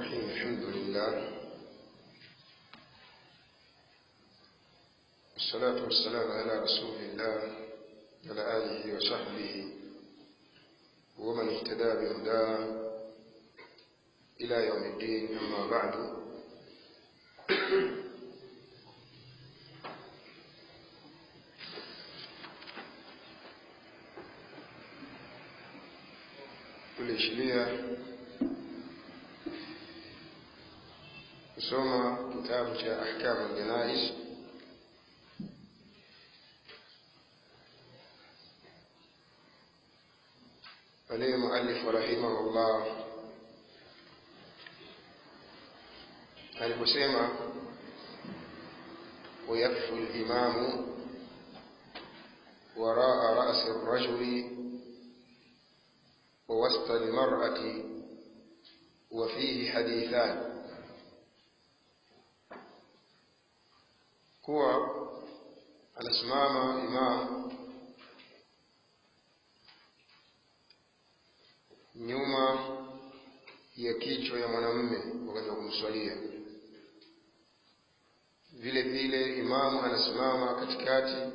الرحيم الحمد لله والصلاة والسلام على رسول الله وعلى آله وصحبه ومن اهتدى بهداه إلى يوم الدين أما بعد tuliishiria kusoma kitabu cha ahkamu ljanais pale mualifu rahimahullah aliposema ويكفي الإمام وراء رأس الرجل ووسط المرأة وفيه حديثان kuwa anasimama imam nyuma ya kichwa ya mwanamume wakati wa kumswalia vile vile imamu anasimama katikati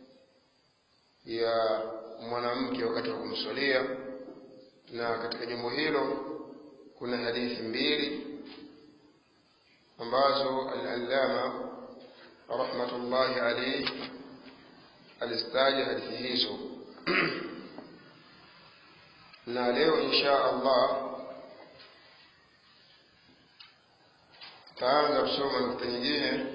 ya mwanamke wakati wa kumswalia na katika jambo hilo kuna hadithi mbili ambazo al-allama rahmatullahi alayhi alizitaja hadithi hizo na leo insha Allah tutaanza kusoma nukta nyingine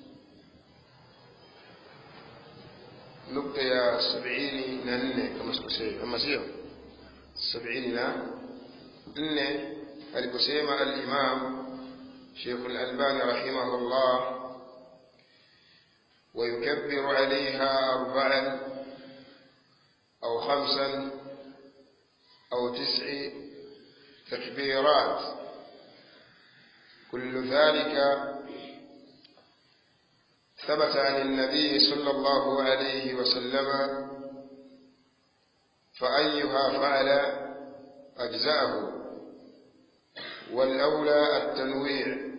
nukta ya sabini na nne kama sikosei ama sio sabini na nne aliposema al-imam Sheikh al-Albani rahimahullah ويكبر عليها أربعا أو خمسا أو تسع تكبيرات كل ذلك ثبت عن النبي صلى الله عليه وسلم فأيها فعل أجزاءه والأولى التنويع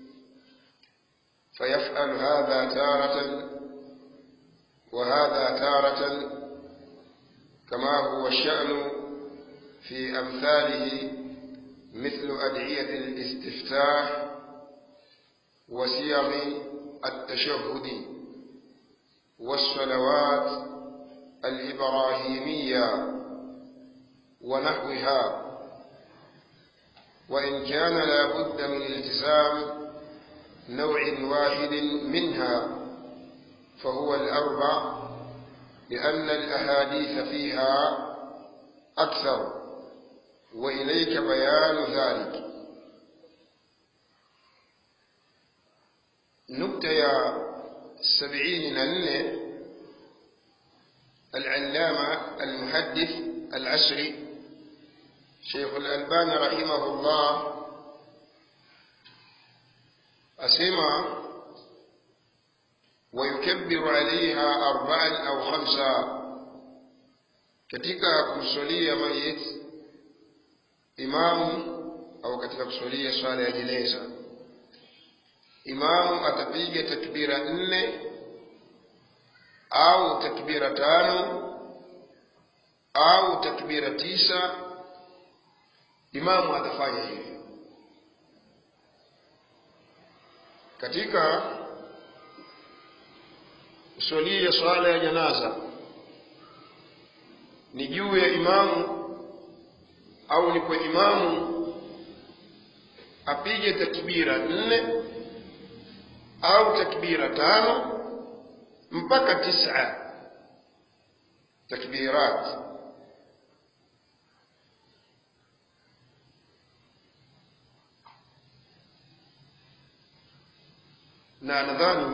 فيفعل هذا تارة وهذا تارة كما هو الشأن في أمثاله مثل أدعية الاستفتاح وسيغ التشهد والصلوات الإبراهيمية ونحوها وإن كان لا بد من التزام نوع واحد منها فهو الأربع لأن الأحاديث فيها أكثر وإليك بيان ذلك نكتة يا سبعين نن العلامة المحدث العشري شيخ الألباني رحمه الله أسمع ويكبر عليها أربعا أو خمسا katika kumswalia mayit imamu au katika kuswalia swala ya jeneza imamu atapiga takbira nne au takbira tano au takbira tisa imamu atafanya hivyo katika kuswalia swala ya janaza ni juu ya imamu au ni kwa imamu apige takbira nne au takbira tano mpaka tisa takbirat na nadhani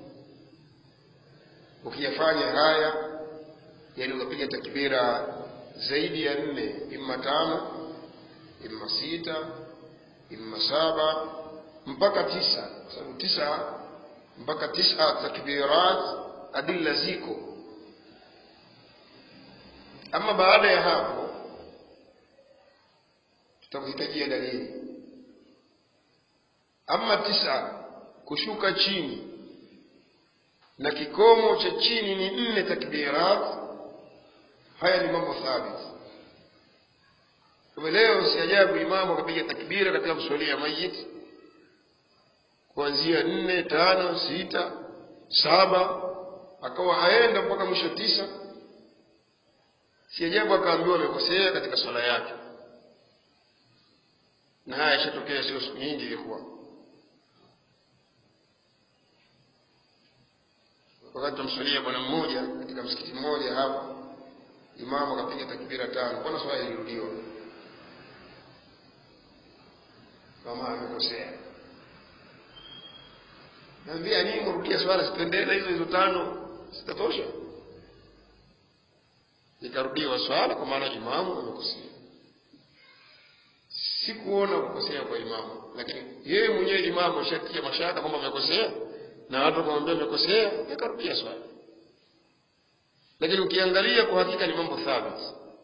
ukiyafanya haya yani ukapiga takbira zaidi ya nne imma tano imma sita imma saba mpaka tisa kwa sababu tisa mpaka tisa takbirat adilla ziko ama baada ya hapo tutakuhitajia dalili ama tisa kushuka chini na kikomo cha chini ni nne takbirat haya ni mambo thabit kwa leo si ajabu imamu akapiga takbira katika kuswalia mayit kuanzia nne tano sita saba akawa aenda mpaka mwisho tisa si ajabu akaambiwa amekosea katika swala yake na haya yashatokea sio siku nyingi ilikuwa wakati tunamswalia bwana mmoja katika msikiti mmoja hapa imamu akapiga takbira tano mbona swala ilirudiwa kama amekosea naambia nini mrudia swala sipendele hizo hizo tano zitatosha ikarudiwa swala kwa maana imamu amekosea sikuona kukosea kwa imamu lakini yeye mwenyewe imamu ashatia mashaka kwamba amekosea na watu wakamwambia amekosea akarudia swala lakini ukiangalia kwa hakika ni mambo thabiti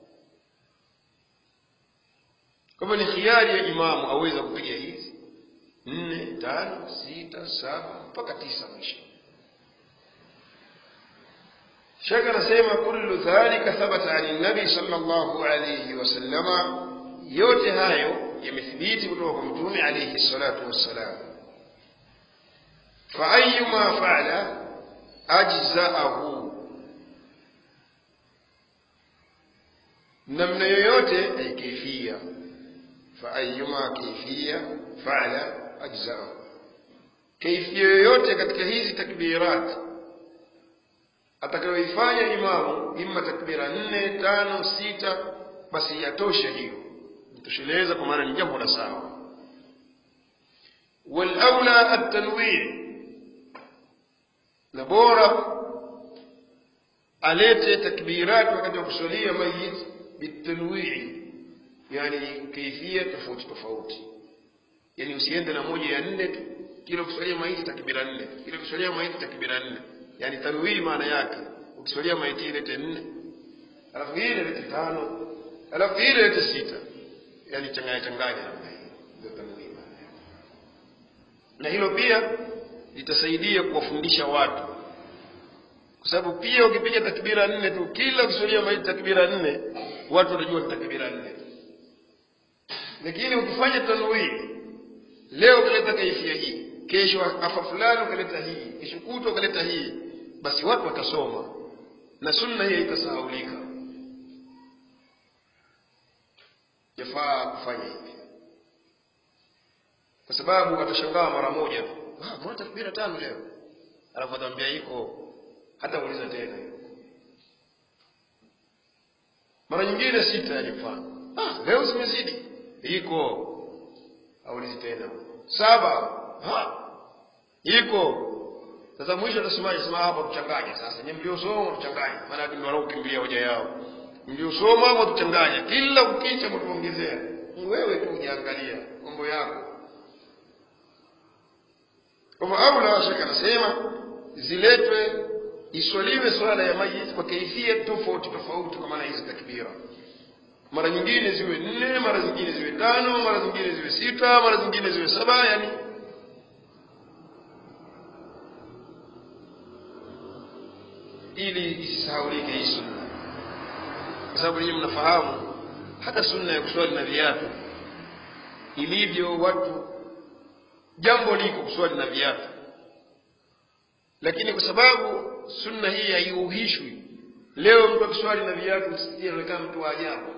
kwamba ni khiari ya imamu aweza kupiga hizi nne tano sita saba mpaka tisa mwisho shaka anasema kullu dhalika thabata ani nabi sallallahu alayhi wasallama yote hayo yamethibiti kutoka kwa mtume alayhi salatu wassalam faayuma faala ajzaahu namna yoyote ay kaifia faayuma kaifia faala ajzaahu kaifia yoyote katika hizi takbirat atakayoifanya imamu imma takbira nne tano sita basi yatosha hiyo itosheleza kwa maana ni jambo la sawa walaula atanwii na bora alete takbirat wakati wa kusalia mayit bitanwii yani kaifia tofauti tofauti yani usiende na moja ya nne tu kila kusalia maiti takbira nne kila kusalia maiti takbira nne yani tanwii maana yake ukiswalia maiti ilete nne alafu hii ilete tano alafu hii ilete sita yani changanya changanya namna hii ndio tanwii maana yake na hilo pia litasaidia kuwafundisha watu kwa sababu pia ukipiga takbira nne tu kila ukiswalia maiti takbira nne watu watajua ni takbira nne lakini ukifanya tanwii leo ukaleta kaifia hii kesho afa fulani ukaleta hii kesho kutwa ukaleta hii basi watu watasoma na sunna hii haitasahaulika yafaa kufanya hivi kwa sababu watashangaa mara moja tu ah mbona takbira tano leo alafu atamwambia iko hata uliza tena mara nyingine sita yani mfano ah leo zimezidi iko aulizi tena saba ha iko sasa mwisho atasemaje sema hapa tuchanganye sasa nyinyi mliosoma tuchanganye maana ndio wanaokimbilia hoja yao mliosoma hapo tuchanganye kila ukicha mtuongezea wewe tu ujiangalia mambo yako kwa au la shaka anasema ziletwe iswaliwe swala ya mayit kwa kaifia tofauti tofauti kwa maana hizi takbira mara nyingine ziwe nne mara zingine ziwe tano mara zingine ziwe sita mara zingine ziwe saba yani ili isisahaulike hii sunna kwa sababu ninyi mnafahamu hata sunna ya kuswali na viatu ilivyo watu jambo liko kuswali na viatu lakini kwa sababu sunna hii haiuhishwi leo mtu akiswali na viatu msikitini anaonekana mtu wa ajabu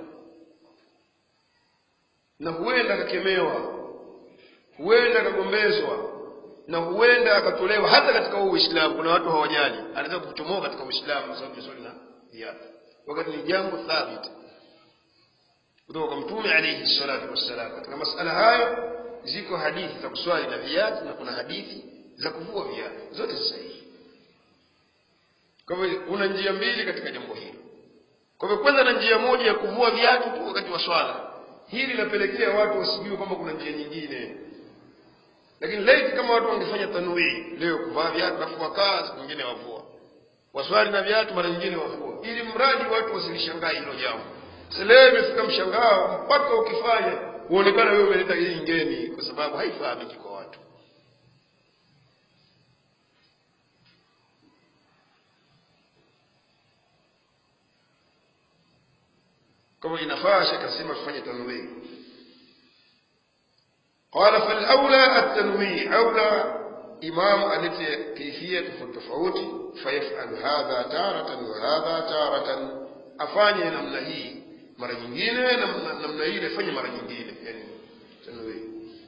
na huenda akakemewa huenda akagombezwa na huenda akatolewa hata katika huu uislamu kuna watu hawajali anaweza kuchomoa katika uislamu kwa sababu swali na viatu wakati ni jambo thabiti kutoka kwa mtume alayhi salatu wassalam katika masala hayo ziko hadithi za kuswali na viatu na kuna hadithi za kuvua viatu zote sahihi kwa hivyo kuna njia mbili katika jambo hilo kwa hivyo kwanza na njia moja ya kuvua viatu tu wakati wa swala hili linapelekea watu wasijue kwamba kuna njia nyingine lakini laiti kama watu wangefanya tanwii leo kuvaa viatu alafu wakaa siku nyingine wavua waswali na viatu mara nyingine wavua ili mradi watu wasilishangaa hilo jambo sasa leo imefika mshangao mpaka ukifanya uonekana wewe umeleta hii ngeni kwa sababu haifahamiki kwa watu kama inafaa shekh asema tufanye tanwii qala falaula at-tanwii aula imam alete kaifia tofauti tofauti fayafalu hadha taratan wa hadha taratan afanye namna hii mara nyingine namna, namna ile afanye mara nyingine yani tanwii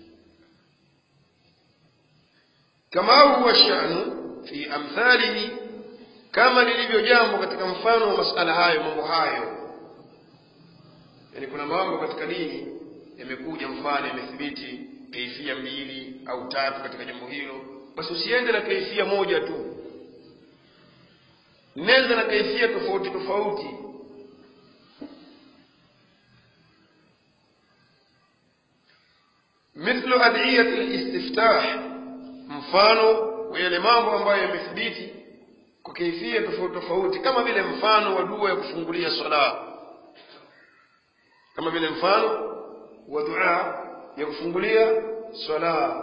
kama huwa sha'nu fi amthalihi kama lilivyo jambo katika mfano wa masala hayo mambo hayo yani kuna mambo katika dini yamekuja mfano yamethibiti kaifia mbili au tatu katika jambo hilo basi usiende na kaifia moja tu nenda na kaifia tofauti tofauti مثل أدعية الاستفتاح mfano wa yale mambo ambayo yamethibiti kwa kaifia tofauti tofauti kama vile mfano wa dua ya kufungulia sala kama vile mfano wa dua ya kufungulia sala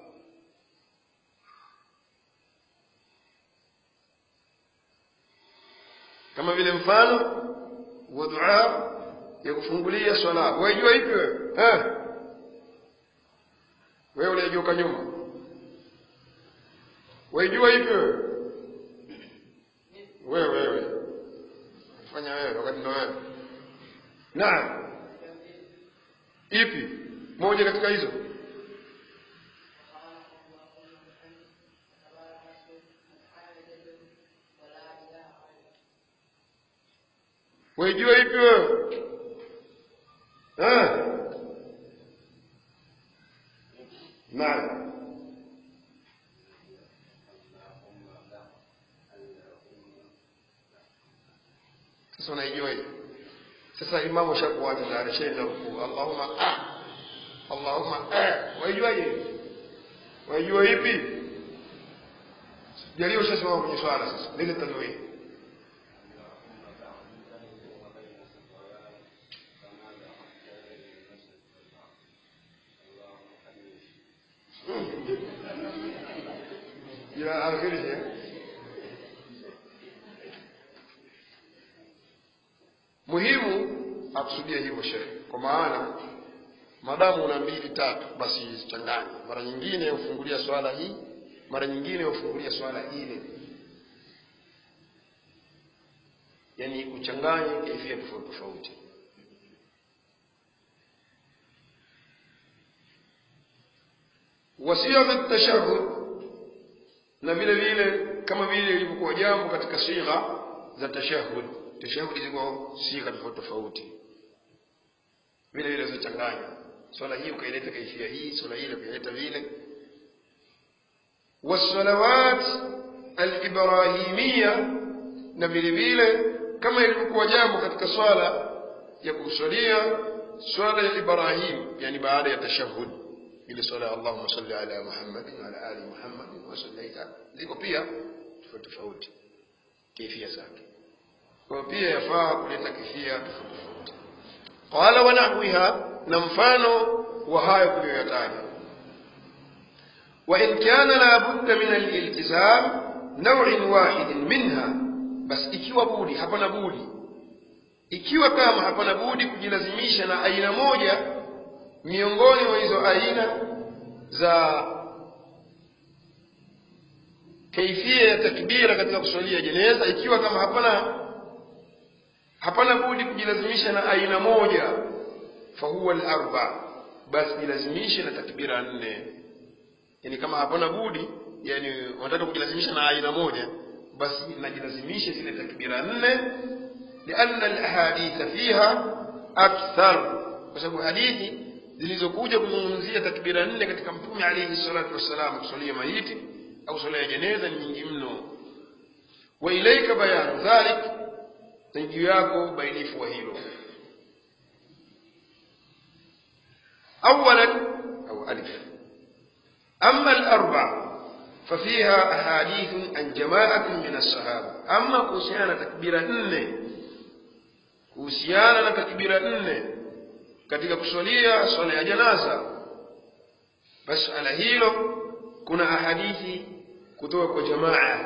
kama vile mfano wa dua ya kufungulia swala waijua ipi wewe eh wewe uliyejuka nyuma waijua ipi wewe wewe wewe fanya wewe wakati ndo wewe naam ipi moja katika hizo waijua ipi wewe eh naam sasa unaijua hiyo sasa imamu shakuacha tayari shaenda rukuu allahumma ah allahumma ah waijuaje waijua ipi jalio ushasimama kwenye swala sasa lile tanwii إلى آخره muhimu akusudia hivyo shehe kwa maana madamu una mbili tatu basi zichanganye mara nyingine ufungulia swala hii mara nyingine ufungulia swala ile yani uchanganye kaifia tofauti tofauti wasia tashahud na vile vile kama vile ilivyokuwa jambo katika sigha za tashahud tashahudi ziko sigha tofauti tofauti vile vile zichanganya swala hii ukaileta kaifia hii swala hii ukaileta vile wasalawat alibrahimia na vile vile kama ilivyokuwa jambo katika swala ya kuswalia swala ya ibrahim yani baada ya tashahud ile swala ya allahumma salli ala muhammadin wa ala ali muhammadin wa sallaita ziko pia tofauti tofauti kaifia zake kwa pia yafaa kuleta kifia tofauti tofauti qala wa nahwiha na mfano wa hayo tuliyoyataja wa in kana la budda min aliltizam naw'in wahidin minha bas ikiwa budi hapana budi ikiwa kama hapana budi kujilazimisha na aina moja miongoni mwa hizo aina za kaifia ya takbira katika kuswalia jeneza ikiwa kama hapana hapana budi kujilazimisha na aina moja fahuwa al-arba basi jilazimishe na takbira nne yani kama hapana budi yani unataka kujilazimisha na aina moja basi najilazimishe zile takbira nne lianna alahaditha fiha akthar kwa sababu hadithi zilizokuja kuzungumzia takbira nne katika mtume alayhi salatu wassalam kusalia maiti au swala ya jeneza ni nyingi mno wa ilaika bayanu dhalik na juu yako bainifu wa hilo أولا أو ألف أما الأربع ففيها أحاديث عن جماعة من الصحابة أما كوسيانا تكبير إني كوسيانا تكبير إني katika kuswalia swala ya janaza basi ala hilo kuna ahadithi kutoka kwa jamaa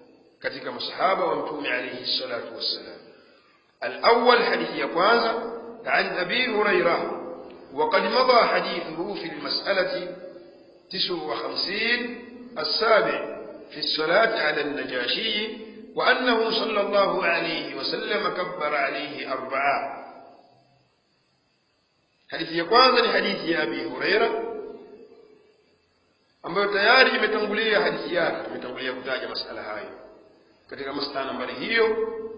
katika masahaba wa mtume alayhi salatu wassalam الأول حديث يا kwanza عن أبي هريرة وقد مضى حديثه في المسألة تسع وخمسين السابع في الصلاة على النجاشي وأنه صلى الله عليه وسلم كبر عليه أربعة hadithi ya kwanza ni hadithi ya abi hureira ambayo tayari imetangulia hadithi yake tumetangulia kutaja masala hayo katika masala nambari hiyo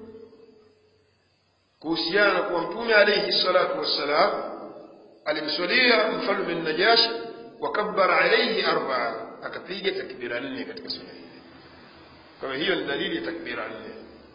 kuhusiana na kuwa mtume alaihi salatu wassalam alimswalia mfalme najashi wakabbara alaihi arbaa akapiga takbira nne katika swala hili kwa hiyo ni dalili ya takbira nne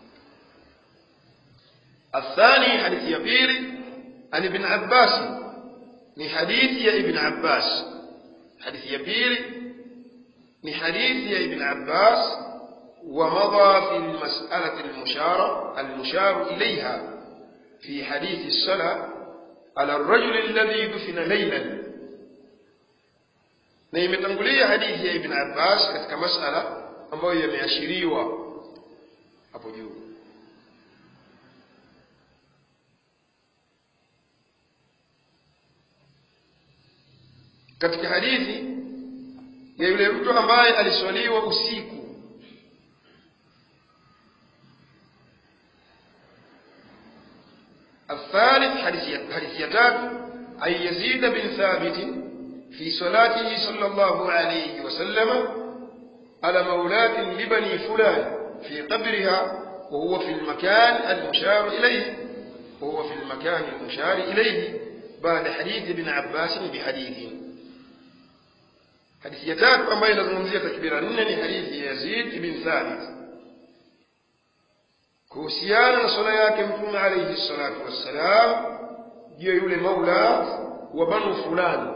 الثاني حديث يبيري عن ابن عباس من حديث يا ابن عباس حديث يبيري من حديث يا ابن عباس ومضى في المسألة المشارة المشار إليها في حديث الصلاة على الرجل الذي دفن ليلا na imetangulia hadithi ya ibn abbas katika masala ambayo yameashiriwa hapo juu katika hadithi ya yule mtu ambaye aliswaliwa usiku الثالث حديث حديث يتاب أن يزيد بن ثابت في صلاته صلى الله عليه وسلم على مولاة لبني فلان في قبرها وهو في المكان المشار إليه وهو في المكان المشار إليه بعد حديث ابن عباس بحديث hadithi ya tatu ambayo inazungumzia takbira nne ni hadithi ya yazid ibn thabit kuhusiana na swala yake mtume alaihi salatu wassalam juu ya yule maula wa banu fulani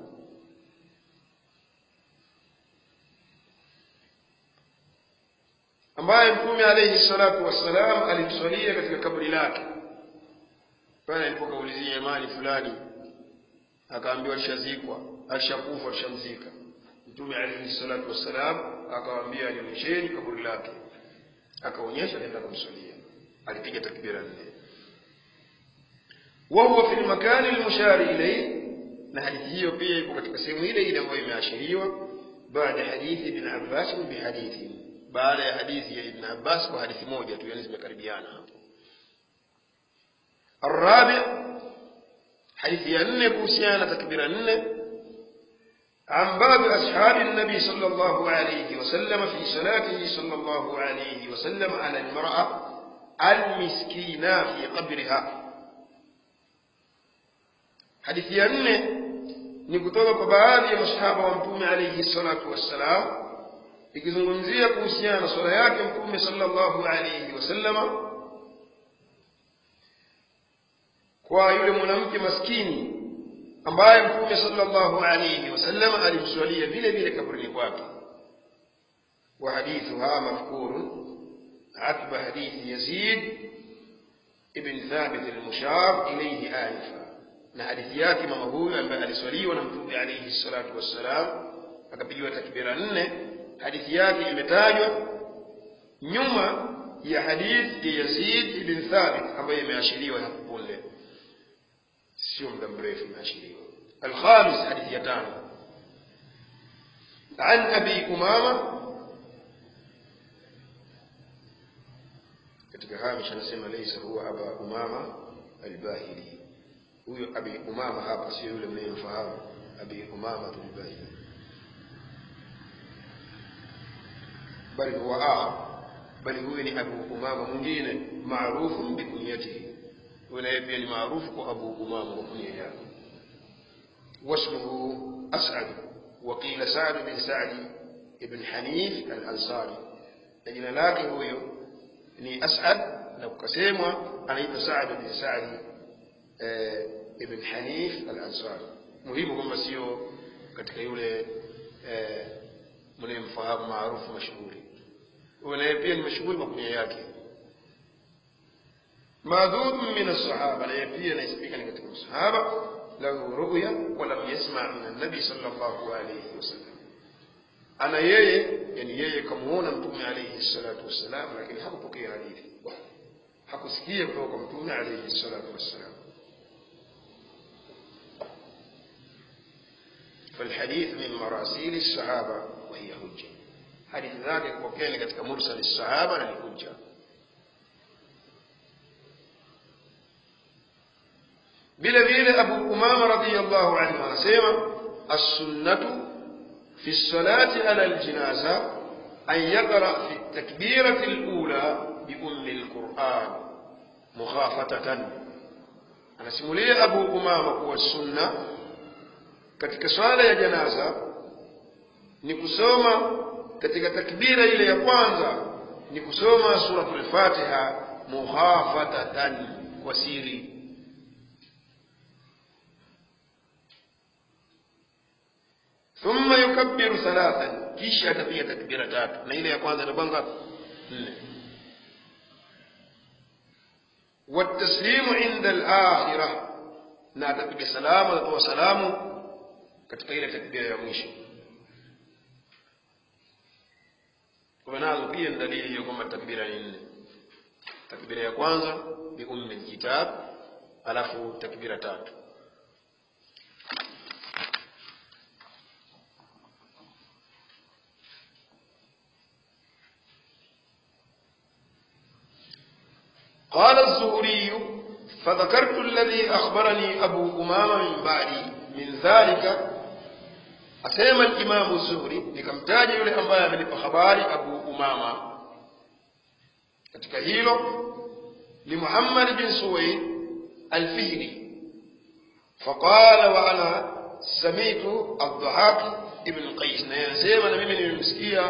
ambaye mtume alaihi salatu wassalam alimswalia katika kaburi lake pale alipokaulizia imani fulani akaambiwa alishazikwa alishakufa alishamzika mtume alaihi salatu wassalam akawaambia nionyesheni kaburi lake akaonyesha kaenda kumswalia alipiga takbira nne wahuwa fi lmakani lmushari ilaihi na hadithi hiyo pia iko katika sehemu ile ile ambayo imeashiriwa baada ya hadithi ibn abbas bihadithi baada ya hadithi ya ibn abbas kwa hadithi moja tu yani zimekaribiana hapo الرابع حديث ينه كوسيانا تكبير النه عن باب أصحاب النبي صلى الله عليه وسلم في صلاته صلى الله عليه وسلم على المرأة المسكينة في قبرها حديث ينه ni kutoka kwa baadhi ya masahaba wa mtume alaihi salatu wassalam ikizungumzia kuhusiana na swala yake mtume sallallahu alaihi wasallama kwa yule mwanamke maskini ambaye mtume sallallahu alayhi wasallam alimswalia vile vile kaburini kwake wa hadithuha mafkurun عقب حديث يزيد ابن ثابت المشار إليه آنفا na hadithi yake mama huyu ambaye aliswaliwa na mtume alayhi salatu wassalam akapigiwa takbira nne hadithi yake imetajwa nyuma ya hadithi ya Yazid ibn Thabit ambayo imeashiriwa hapo punde sio muda mrefu imeashiriwa الخامس حديث يتان عن أبي أمامة katika hamish anasema laysa huwa aba umama albahili huyo abi umama hapa sio yule mnayemfahamu abi umama albahili bali huwa akhar bali huyo ni abu umama mwingine maarufu bikunyatihi huyo naye pia ni maarufu kwa abu umama kwa kunia yake واسمه أسعد وقيل سعد بن سعد بن حنيف الأنصاري لجنا لكن هو ni As'ad na kukasemwa anaitwa Sa'd bin Sa'd eh, ibn Hanif al-Ansari. Muhimu kwamba sio katika yule eh, mnayemfahamu maarufu mashuhuri. Huyo naye pia ni mashuhuri kwa kunia yake. Madhub min as-sahaba, naye pia anaisifika ni katika masahaba lahu ru'ya wa lam yasma' min an-nabi sallallahu alayhi wasallam. ana yeye yani yeye kamuona mtume alayhi salatu wassalam lakini hakupokea hadithi hakusikia kutoka kwa mtume alayhi salatu wassalam فالحديث من مراسيل الصحابة وهي حجة حديث ذاك وكان katika mursal الصحابة na ni hujja vile vile Abu Umama radhiyallahu anhu anasema as-sunnatu fi as-salati ala al-janaza an yaqra fi at-takbirati al-ula bi ummi al-Qur'an mukhafatatan anasimulia Abu Umama kuwa sunna katika swala ya janaza ni kusoma katika takbira ile ya kwanza ni kusoma suratul Fatiha mukhafatatan kwa siri ثم يكبر ثلاثا kisha atapiga takbira tatu na ile ya kwanza itakuwa ngapi nne والتسليم عند الآخرة na atapiga salamu atatoa salamu katika ile takbira ya mwisho kwa nazo pia ni dalili hiyo kwamba takbira ni nne takbira ya kwanza bi ummi alkitab alafu takbira tatu قال الزهري فذكرت الذي أخبرني أبو أمامة من بعدي من ذلك أسيما الإمام الزهري nikamtaja yule ambaye amenipa habari Abu Umama katika hilo ni Muhammad bin Suwaid al-Fihri فقال وأنا سميت الضحاك ابن قيس na yanasema na mimi nimemsikia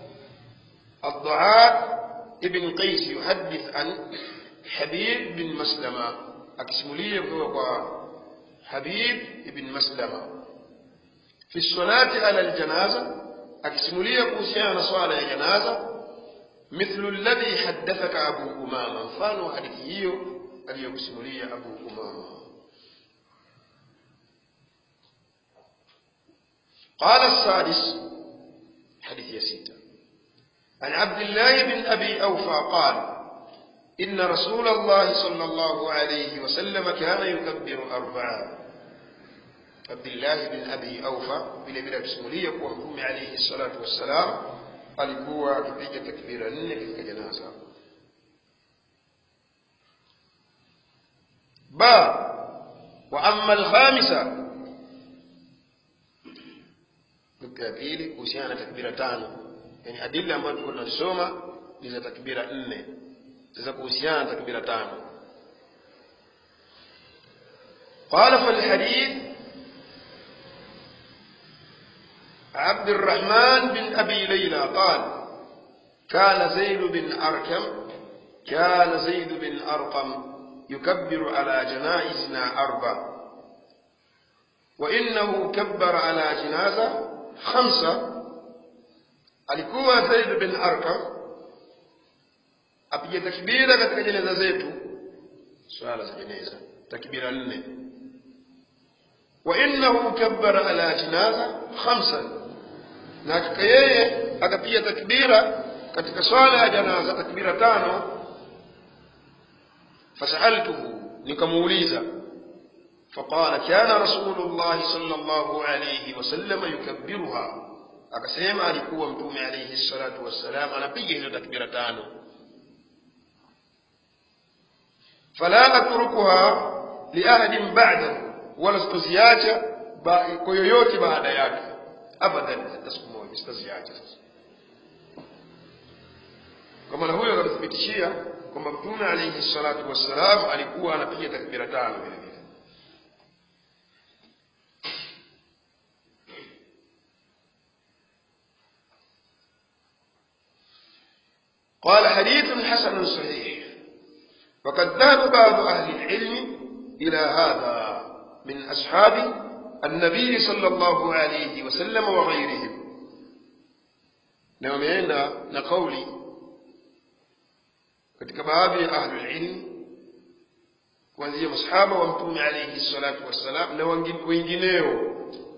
الضحاك ابن قيس يحدث عن حبيب بن مسلمة أكسمولية بوقع حبيب بن مسلمة في الصلاة على الجنازة أكسمولية كوسيانا صلاة الجنازة مثل الذي حدثك أبو أمامة فانو حديثيه اليوكسمولية أبو أمامة قال السادس حديث يسيتا عن عبد الله بن أبي أوفى قال إن رسول الله صلى الله عليه وسلم كان يكبر أربعا عبد الله بن أبي أوفى بلا بلا بسمولية ومقوم عليه الصلاة والسلام alikuwa akipiga takbira nne katika janaza ba wa amma alkhamisa nukta ya pili kuhusiana na takbira tano yani adili ambayo tulikuwa tunazisoma ni za takbira nne za kuhusiana na takbira tano قال فالحديث عبد الرحمن بن أبي ليلى قال كان زيد بن أركم كان زيد بن أرقم يكبر على جنائزنا أربع وإنه كبر على جنازة خمسة alikuwa Zaid bin Arkam apige takbira katika jeneza zetu swala za jeneza takbira nne wa innahu kabbara ala janaza khamsan na hakika yeye akapiga takbira katika swala ya janaza takbira tano fasaltuhu nikamuuliza فقال كان رسول الله صلى الله عليه وسلم يكبرها akasema alikuwa mtume alayhi salatu wassalam anapiga hizo takbira tano fala atrukuha liahadin ba'dahu wala sitaziacha kwa yoyote baada yake abadan hata siku moja sitaziacha sasa kwa maana huyo akathibitishia kwamba mtume alayhi salatu wassalam alikuwa anapiga takbira tano vile vile قال حديث حسن صحيح وقد ذهب بعض أهل العلم إلى هذا من أصحاب النبي صلى الله عليه وسلم وغيرهم نومينا نقولي katika baadhi ya ahlul ilm kuanzia masahaba wa mtume alayhi salatu wassalam na wengineo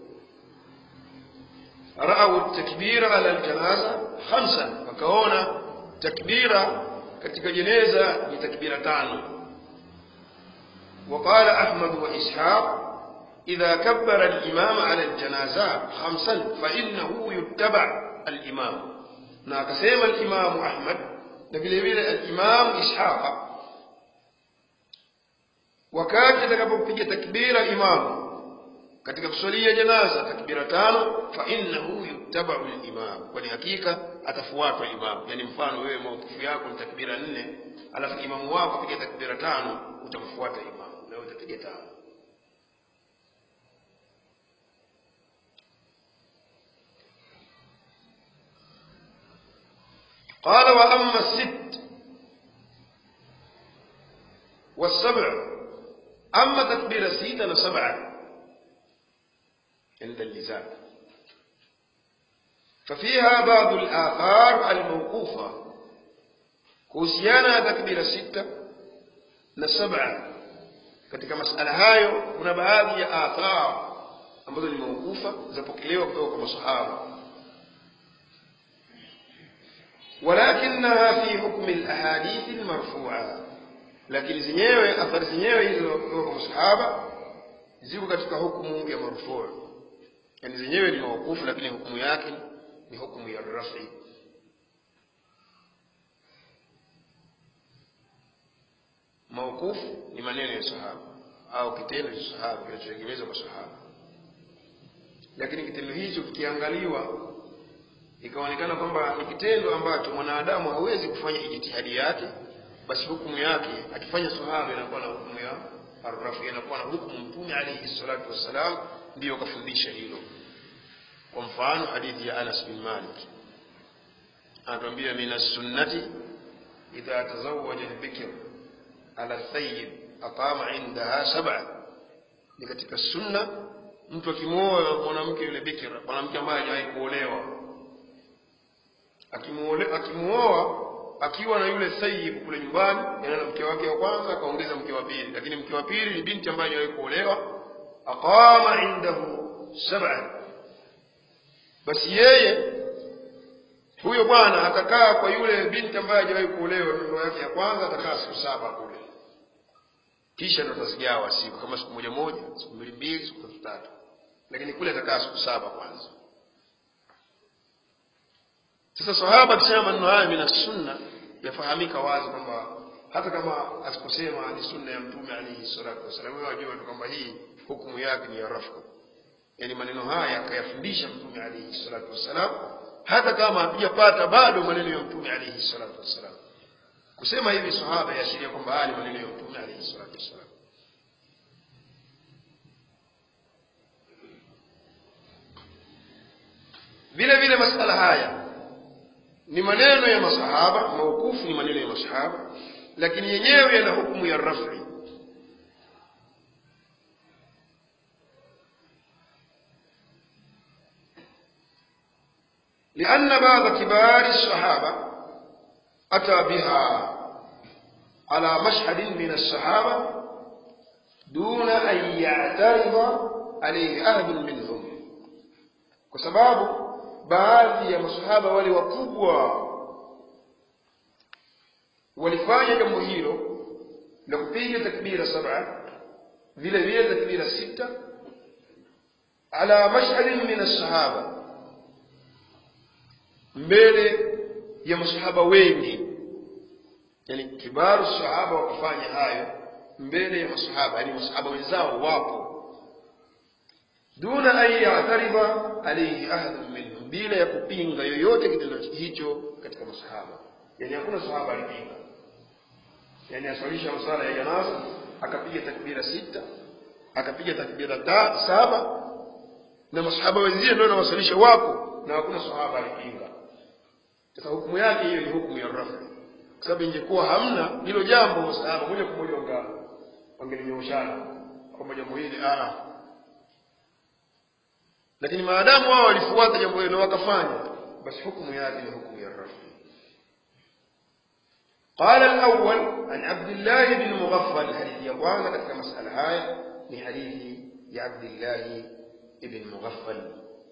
raau takbira ala aljanaza khamsan wakaona takbira katika jeneza ni takbira tano وقال أحمد وإسحاق إذا كبر الإمام على الجنازة خمسا فإنه يتبع الإمام na akasema alimamu ahmad na vile vile alimamu ishaqa wakati atakapopiga takbira imamu katika kuswalia janaza takbira tano fa innahu yuttabau limam kwani hakika atafuatwa imamu yani mfano wewe maukufu yako ni takbira nne alafu imamu wako apiga takbira tano utamfuata imamu na wewe utapiga tano قال وأما الست والسبع أما تكبير الست سبعة عند اللزام ففيها بعض الآثار الموقوفة kuhusiana na takbira sita na saba katika masala hayo kuna baadhi ya athar ambazo ni maukufa zapokelewa kutoka kwa masahaba ولكنها في حكم الأحاديث المرفوعة lakini zenyewe athari zenyewe hizo kutoka kwa masahaba ziko katika hukumu ya marfuu yani zenyewe ni maukufu lakini hukumu yake ni hukumu ya rafi maukufu ni maneno ya sahaba au kitendo cha sahaba kinachotegemezwa kwa sahaba lakini kitendo hicho kikiangaliwa ikaonekana kwamba ni kitendo ambacho mwanadamu hawezi kufanya ijtihadi yake basi hukumu yake akifanya sahaba inakuwa na hukumu ya arrafi inakuwa na hukumu mtume alayhi salatu wassalam ndiyo kafundisha hilo kwa mfano hadithi ya anas bin malik anatuambia min assunnati idha tazawaja albikr ala thayyib aqama indaha sab'a ni katika sunna mtu akimwoa mwanamke yule bikira mwanamke ambaye hajawahi kuolewa akimuoa akiwa na yule sayyib kule nyumbani yana na mke wake wa kwanza akaongeza mke wa pili lakini mke wa pili ni binti ambaye hajawahi kuolewa aqama indahu sab'a basi yeye huyo bwana atakaa kwa yule binti ambaye hajawahi kuolewa ndoa yake ya kwanza atakaa siku saba kule kisha ndo atazigawa siku kama siku moja moja siku mbili mbili siku tatu tatu lakini kule atakaa siku saba kwanza sasa sahaba akisema maneno haya mina sunna yafahamika wazi kwamba hata kama asiposema ni sunna ya mtume alaihi salatu wassalam wewe wajua tu kwamba hii hukumu yake ni ya rafku yaani maneno haya akayafundisha mtume alaihi salatu wassalam hata kama hatujapata bado maneno ya mtume alaihi salatu wassalam kusema hivi sahaba yaashiria kwamba haya ni maneno ya mtume alaihi salatu wassalam vile vile masala haya ni maneno ya masahaba maukufu ni maneno ya masahaba lakini yenyewe yana hukumu ya rafi لأن بعض كبار الصحابة أتى بها على مشهد من الصحابة دون أن يعترض عليه أحد منهم وسباب baadhi ya masahaba wale wakubwa walifanya jambo hilo la kupiga takbira saba vile vile takbira sita ala mashhadin min as-sahaba mbele ya masahaba wengi yani kibaru sahaba wakafanya hayo mbele ya masahaba yani masahaba wenzao wapo duna an ya'tariba alayhi ahadun minhum bila ya kupinga yoyote kitendo hicho katika masahaba yani hakuna sahaba alipinga yani aswalisha masala ya janaza akapiga takbira sita akapiga takbira ta, saba na masahaba wenzie ndio wanawasalisha wapo na hakuna sahaba alipinga sasa hukumu yake hiyo ni hukumu ya rafa kwa sababu ingekuwa hamna hilo jambo masahaba moja kwa moja wanga wangelinyoshana kwamba jambo hili ah lakini maadamu wao walifuata jambo hilo wakafanya basi hukumu yake ni hukumu ya rafi قال الأول عن عبد الله بن مغفل حديث يقوانا katika masala haya ni hadithi ya عبد الله بن مغفل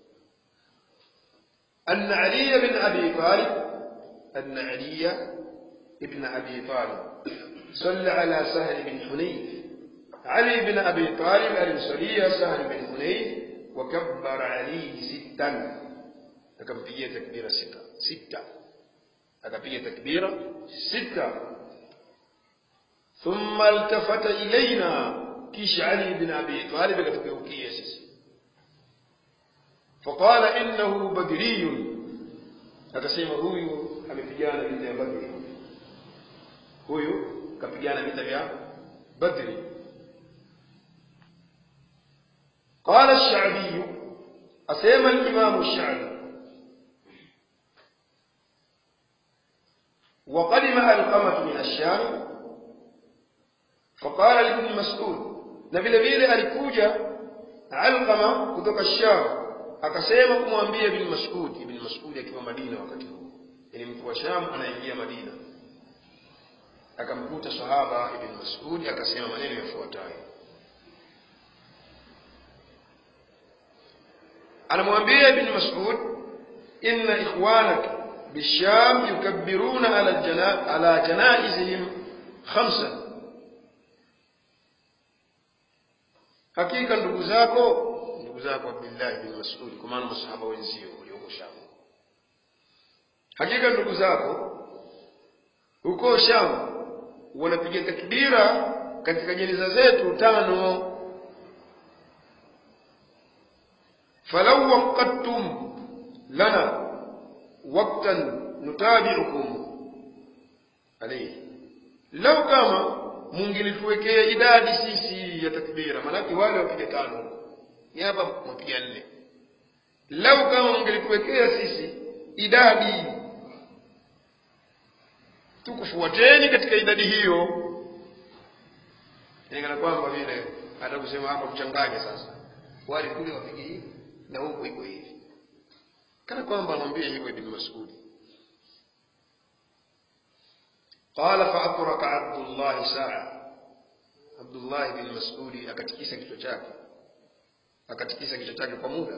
أن علي بن أبي طالب أن علي بن أبي طالب صلى على سهل بن حنيف علي بن أبي طالب الأنصاري سهل بن حنيف وكبر عليه ستا akampigia takbira sita sita akapiga takbira sita thumma altafata ilaina kisha ali bin abi talib akatugeukia sisi faqala innahu badriyun akasema huyu amepigana vita ya badri huyu kapigana vita vya badri قال الشعبي أسيما الإمام الشعبي وقدم القمة من الشام فقال لابن مسعود na vile vile alikuja alqama kutoka sham akasema kumwambia ibn mas'ud ibn mas'ud akiwa madina wakati huo yani mtu wa sham anaingia madina akamkuta sahaba ibn mas'ud akasema maneno yafuatayo anamwambia ibn mas'ud inna ikhwanaka بالشام يكبرون على الجنا... على جنائزهم خمسا hakika ndugu zako ndugu zako Abdullah bin Mas'ud kwa maana masahaba wenzio walioko Sham hakika ndugu zako huko Sham wanapiga takbira katika jeneza zetu tano falau waqadtum lana وقتا نتابعكم عليه لو kama mungelituwekea idadi sisi ya takbira manake wale wapiga tano ni hapa mwapiga nne lau kama mungelituwekea sisi idadi tukufuateni katika idadi hiyo inakana kwamba vile hata kusema hapa kuchanganya sasa wale kule wapige hivi na huku iko hivi kana kwamba anamwambia hivyo ibn Mas'ud qala fa atraka Abdullah saa Abdullah ibn Mas'ud akatikisa kichwa chake akatikisa kichwa chake kwa muda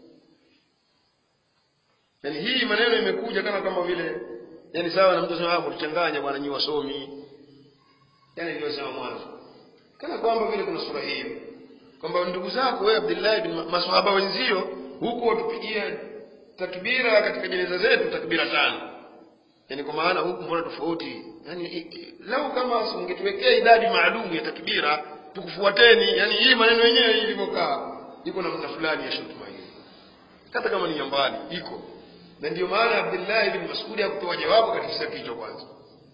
yani hii maneno imekuja kana kama vile yani sawa na mtu anasema hapo tuchanganya bwana nyi wasomi yani niliyosema mwanzo kana kwamba vile kuna sura hiyo kwamba ndugu zako wewe Abdullah ibn maswahaba wenzio huko watupigia takbira katika jeneza zetu takbira tano yani kwa maana huku mbona tofauti yani lau kama ungetuwekea idadi maalum ya takbira tukufuateni yani hii maneno yenyewe ilivyokaa iko namna fulani ya shutuma hii hata kama ni ya mbali iko na ndio maana Abdullah ibn Mas'ud hakutoa jawabu katika kisa hicho kwanza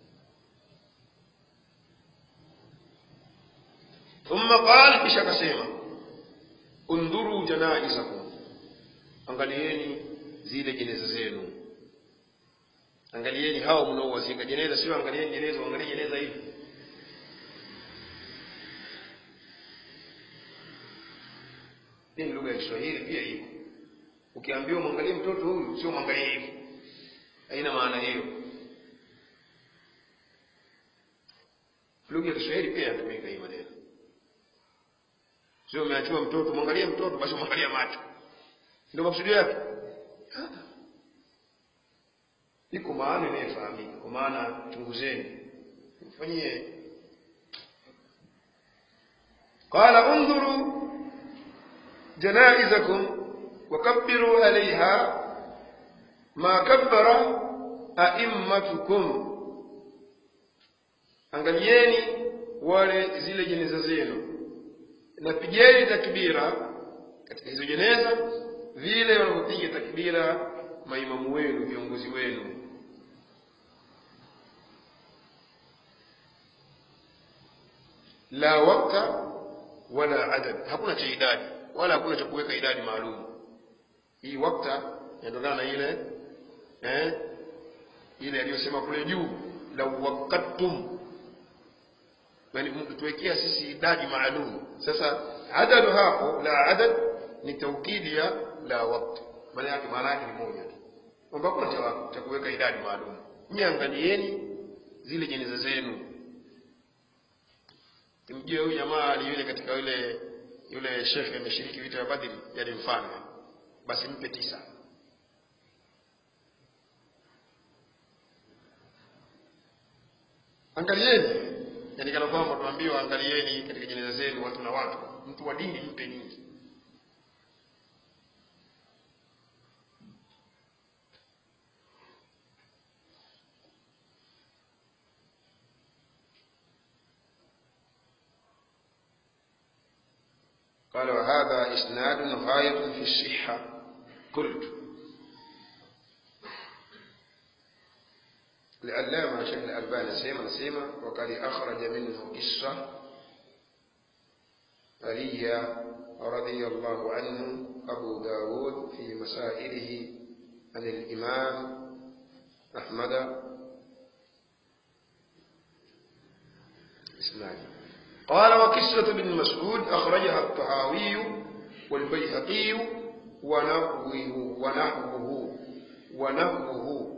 thumma qala kisha akasema undhuru janaizakum angalieni zile jeneza zenu angalieni hao mnaowazika jeneza sio angalieni jeneza angalie jeneza hivi hii ni lugha ya Kiswahili pia hiyo ukiambiwa mwangalie mtoto huyu sio mwangalie hivi haina maana hiyo lugha ya Kiswahili pia inatumika hii maneno sio umeachiwa mtoto mwangalie mtoto basi mwangalia macho ndio maksudi yake iko maana inayofahamika kwa maana chunguzeni mfanyie qala undhuru janaizakum wakabbiru alaiha ma kabbara aimmatukum angalieni wale zile jeneza zenu na pigeni takbira katika hizo jeneza vile wanavyopiga takbira maimamu wenu viongozi wenu la wakta wala adad hakuna cha idadi wala hakuna cha kuweka idadi maalum hii wakta inatokana na ile eh, ile aliyosema kule juu la waqattum yani mkituwekea sisi idadi maalum sasa adadu hapo la adad ni taukidi ya la wakti maana yake maana yake ni moja tu kwamba hakuna cha, cha kuweka idadi maalum nyie angalieni zile jeneza zenu mjue huyu jamaa ali yule katika yule yule shekhe ameshiriki vita vya Badri yani mfano basi mpe tisa angalieni yani kana kwamba tuambiwa angalieni katika jeneza zenu watu na watu mtu wa dini mpe nyingi قال وهذا إسناد غاية في الصحة قلت العلامة شيخ الألباني سيما سيما وقد أخرج منه قصة علي رضي الله عنه أبو داود في مسائله عن الإمام أحمد إسناد قال وقصة ابن مسعود أخرجها الطحاوي والبيهقي ونحوه ونحوه ونحوه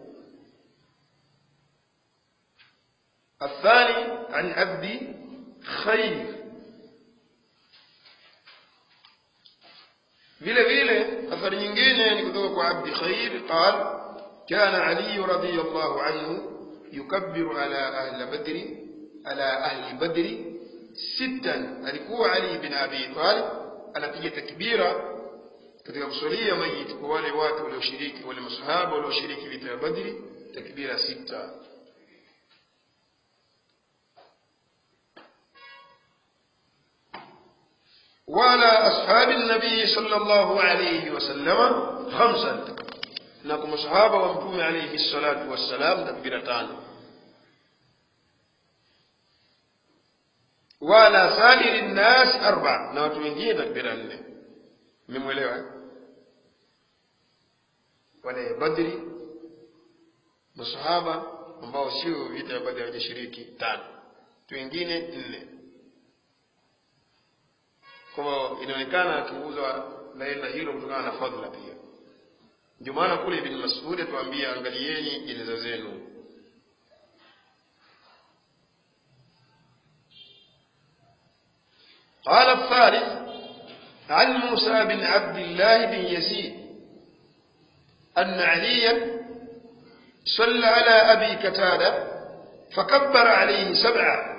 الثاني عن عبد خير vile vile athari nyingine ni kutoka kwa abdi khair qal kana ali radiyallahu anhu yukabbiru ala ahli badri ala ahli badri sittan alikuwa ali bin abi talib anapiga takbira katika kusalia mayit kwa wale watu walioshiriki wale masahaba walioshiriki vita ya badri takbira sita وعلى أصحاب النبي صلى الله عليه وسلم خمسا نكم صحابة ومتوم عليه الصلاة والسلام تكبيرتان وعلى سائر الناس أربع نوت wengine takbira nne mmemwelewa wale badri masahaba ambao sio vita ya badri hawajashiriki tano tu wengine nne kwa hivyo inaonekana akiuzwa laila hilo kutokana na fadhila pia ndio maana kule ibn mas'ud atuambia angalieni jeneza zenu قال الثالث عن موسى بن عبد الله بن يزيد أن عليا صلى على أبي كتادة فكبر عليه سبعة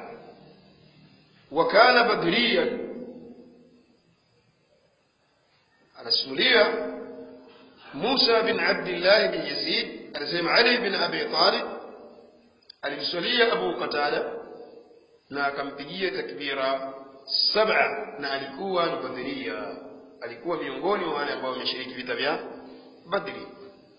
وكان بدريا anasimulia Musa bin Abdullah bin Yazid anasema Ali bin Abi Talib alimswalia Abu Qatada na akampigia takbira saba na alikuwa ni badhiria alikuwa miongoni mwa wale ambao wameshiriki vita vya Badri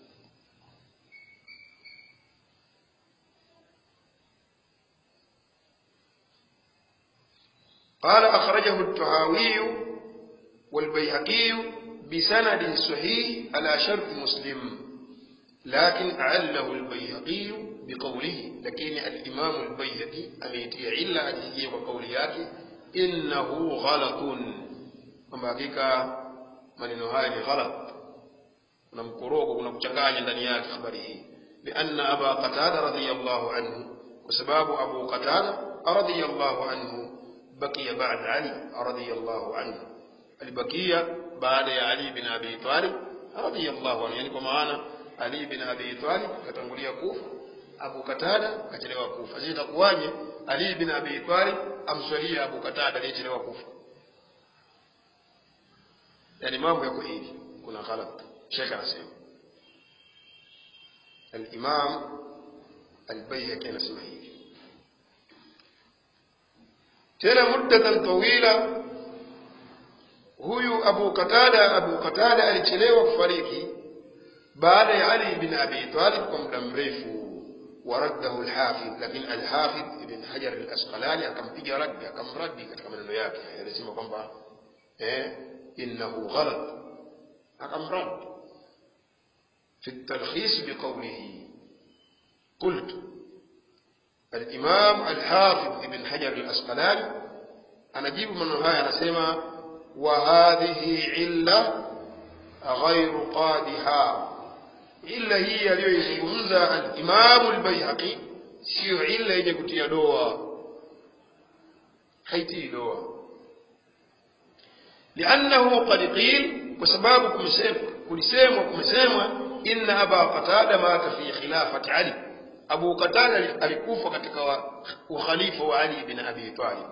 قال أخرجه الطهاوي والبيهقي بسند صحيح على شرط مسلم لكن أعله البيهقي بقوله لكن الإمام البيهقي أميتي علا حديثه وقولياته إنه غلط kwamba hakika maneno haya ni ghalat kuna mkorogo kuna kuchanganya ndani yake habari hii lianna aba qatada radiyallahu anhu kwa sababu abu qatada radiyallahu anhu bakiya ba'da ali radiyallahu anhu alibakia baada ya Ali bin Abi Talib radiyallahu anhu, yani kwa maana Ali bin Abi Talib katangulia kufa, Abu Katada kachelewa kufa. Sasa itakuwaje Ali bin Abi Talib amswalia Abu Katada aliyechelewa kufa? Yani mambo yako hivi, kuna ghalat. Sheikh anasema al-Imam al-Bayhaqi anasema hivi tena muddatan tawila huyu Abu Qatada Abu Qatada alichelewa kufariki baada ya Ali bin Abi Talib kwa muda mrefu waraddahu al-Hafidh lakini al-Hafidh ibn Hajar al-Asqalani akampiga raddi akamraddi katika maneno yake alisema kwamba eh innahu ghalat akamrad في التلخيص بقوله قلت الإمام الحافظ ابن حجر الأسقلاني أنا جيب من هاي أنا سيما وهذه علة غير قادحة إلا هي aliyoizungumza al-Imam al-Baihaqi sio illa yenye kutia doa haitii doa لأنه قد قيل وسباب kulisemwa kulisemwa inna aba qatada mata fi khilafati ali abu qatada alikufa katika wa- ukhalifa wa ali bin abi talib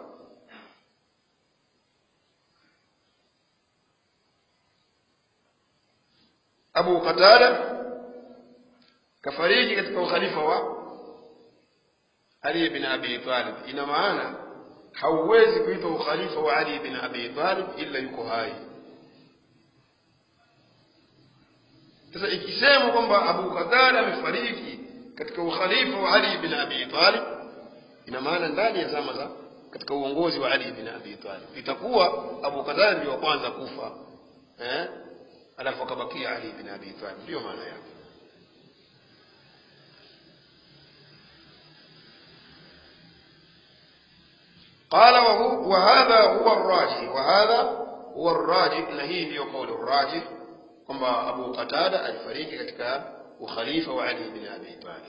abu qatada kafariki katika ukhalifa wa ali bin abi talib ina maana hauwezi kuitwa ukhalifa wa ali bin abi talib illa yuko hai sasa ikisemwa kwamba abu qatada amefariki katika ukhalifa wa ali bin abi talib ina maana ndani ya zama za katika uongozi wa ali bin abi talib itakuwa abu qatada ndio wa kwanza kufa eh alafu akabakia ali bin abi talib ndio maana yake قال وهو وهذا هو الراجح وهذا هو الراجح na hii ndiyo kauli الراجح kwamba Abu Qatada alifariki katika ukhalifa wa Ali bin Abi Talib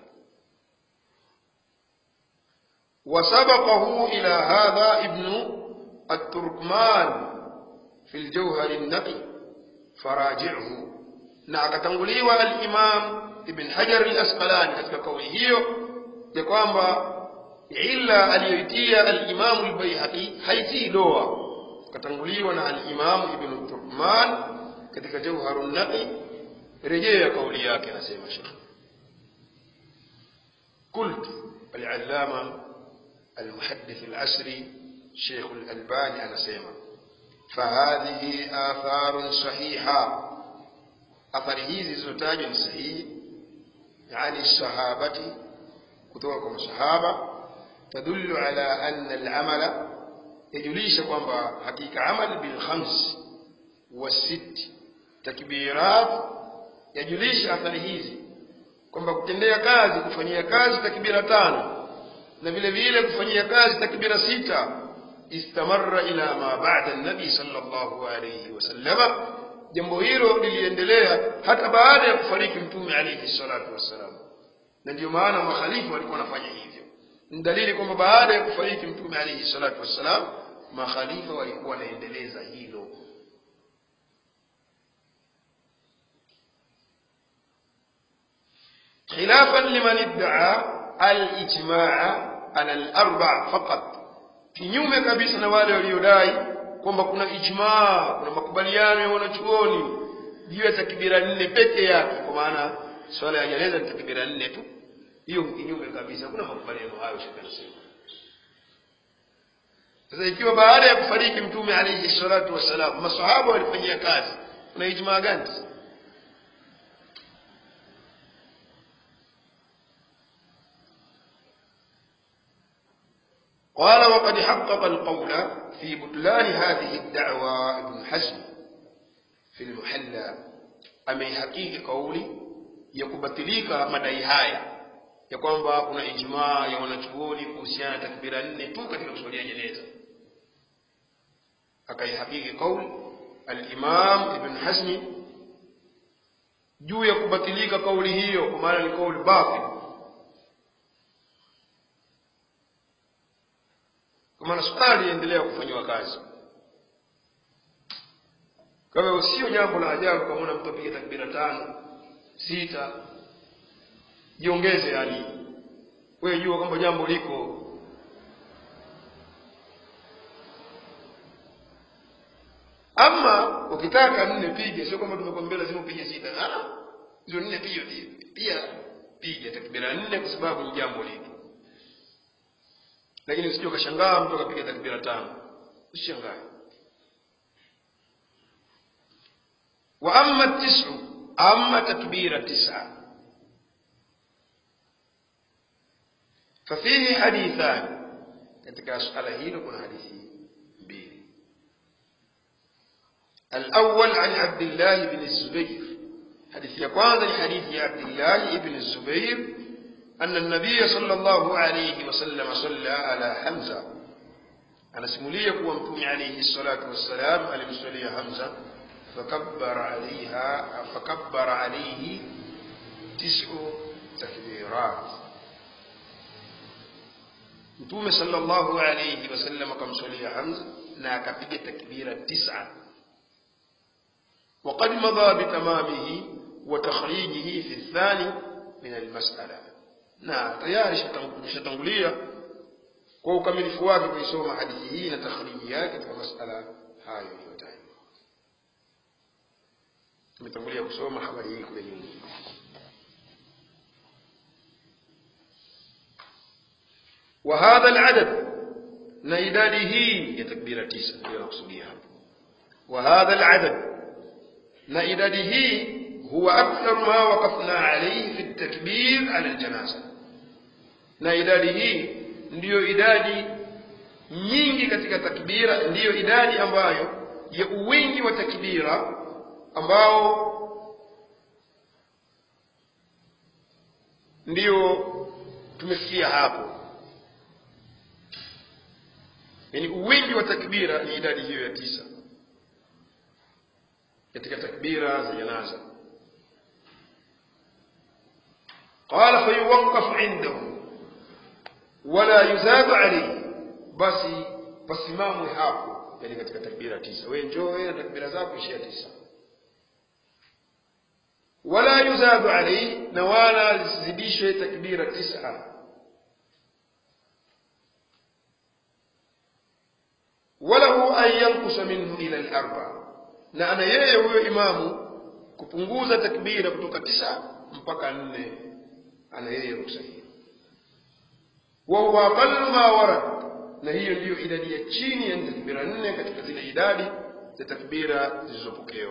وسبقه إلى هذا ابن التركمان في الجوهر النقي فراجعه na akatanguliwa al-Imam Ibn Hajar al-Asqalani katika kauli hiyo ya kwamba illa aliyoitia al-Imam al-Baihaqi haitii doa katanguliwa na al-Imam Ibn Turkman katika Jawharun Naqi rejea kauli yake anasema Sheikh قلت العلامة المحدث العسري شيخ الألباني أنا سيما فهذه آثار صحيحة athari hizi zilizotajwa ni sahihi yani sahabati kutoka kwa masahaba tadullu ala anna al-amala yajulisha kwamba hakika amal bil khams wa sit takbirat yajulisha athari hizi kwamba kutendea kazi kufanyia kazi takbira tano na vile vile kufanyia kazi takbira sita istamarra ila ma ba'da an-nabi sallallahu alayhi wasallama jambo hilo liliendelea hata baada ya kufariki mtume alayhi salatu wassalam na ndio maana makhalifa walikuwa wanafanya hivyo ni dalili kwamba baada ya kufariki mtume alayhi salatu wassalam makhalifa walikuwa wanaendeleza hilo خلافا لمن ادعى الاجماع على الاربع فقط kinyume kabisa na wale waliodai kwamba kuna ijmaa kuna makubaliano ya wanachuoni juu ya takbira nne peke yake kwa maana swala ya jeneza ni takbira nne tu hiyo kinyume kabisa kuna makubaliano hayo shaka nasema sasa ikiwa baada ya kufariki mtume alayhi salatu wassalam masahaba walifanyia kazi kuna ijmaa gani قال وقد حقق القول في بطلان هذه الدعوى ابن حزم في المحلى amehakiki kauli ya kubatilika madai haya ya kwamba kuna ijmaa ya wanachuoni kuhusiana na takbira nne tu katika kuswalia jeneza akaihakiki kauli al-Imam Ibn Hazmi juu ya kubatilika kauli hiyo kwa maana ni kauli batil kwa maana swala liendelea kufanywa kazi kwa hivyo sio jambo la ajabu kama una mtu apige takbira tano sita jiongeze yani wewe jua kwamba jambo liko ama ukitaka nne pige sio kwamba tumekwambia lazima upige sita ah hizo nne pia pia piga takbira nne kwa sababu ni jambo liko lakini usije ukashangaa mtu akapiga takbira tano usishangae wa amma tisu amma takbira tisa ففيه حديثان katika suala hilo kuna hadithi mbili الأول عن عبد الله بن الزبير حديث ya kwanza ni hadithi ya Abdullah ibn Zubair أن النبي صلى الله عليه وسلم صلى على حمزة أنا سمولية ومتوم عليه الصلاة والسلام المسولية حمزة فكبر عليها فكبر عليه تسع تكبيرات متوم صلى الله عليه وسلم كم سولية حمزة ناكبك تكبيرة تسعة وقد مضى بتمامه وتخريجه في الثاني من المسألة na tayari ishatangulia kwa ukamilifu wake kuisoma hadithi hii na takhriji yake katika masala hayo iliyotajwa tumetangulia kusoma habari hii kule nyuma وهذا العدد na idadi hii ya takbira tisa ndio nakusudia hapo وهذا العدد na idadi hii huwa akthar ma waqafna alayhi fi at-takbir ala al-janaza na idadi hii ndiyo idadi nyingi katika takbira ndiyo idadi ambayo ya uwingi wa takbira ambao ndiyo tumefikia hapo yani uwingi wa takbira ni idadi hiyo ya tisa katika takbira za janaza qala fayuwaqqaf indahu wala yuzadu alayhi basi pasimamwe hapo yani katika takbira tisa wewe njoo wewe na takbira zako ishia tisa wala yuzadu alayhi na wala zisizidishwe takbira tisa walahu an yankusa minhu ila al-arba na ana yeye huyo imamu kupunguza takbira kutoka tisa mpaka nne ana yeye ruksa hiyo wa huwa aqallu ma warad na hiyo ndiyo idadi ya chini ya takbira nne katika zile idadi za takbira zilizopokewa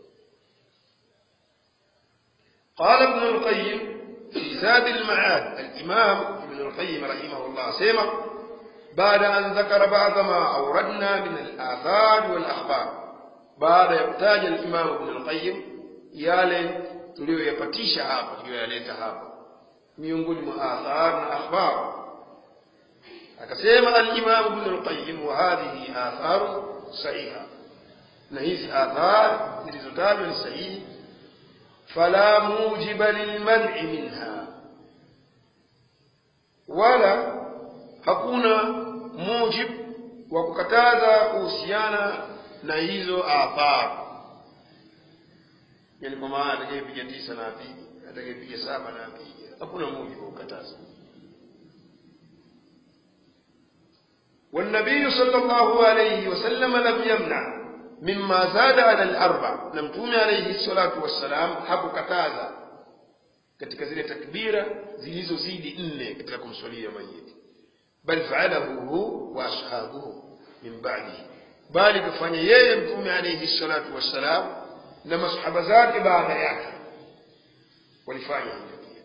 قال ابن القيم في زاد المعاد الإمام ابن القيم رحمه الله سيما بعد أن ذكر بعض ما أوردنا من الآثار والأخبار بعد يحتاج الإمام ابن القيم yale tuliyoyapatisha hapa tuliyoyaleta hapa miongoni mwa athar na akhbar akasema al-Imam Ibn al-Qayyim wa hadhihi athar sahiha na hizi athar zilizotajwa ni sahihi fala mujiba lilman'i minha wala hakuna mujib wa kukataza kuhusiana na hizo athar yani kwa maana atakayepiga tisa na apige atakayepiga saba na apige hakuna mujibu wa kukataza والنبي صلى الله عليه وسلم لم يمنع مما زاد على الأربع نمتوم عليه الصلاة والسلام hapo kataza katika zile takbira zilizozidi nne katika kumswalia mayiti bal faalahu hu wa ashabuhu min ba'dihi bali kufanya yeye mtume alayhi salatu wassalam na masahaba zake baada yake walifanya hivyo pia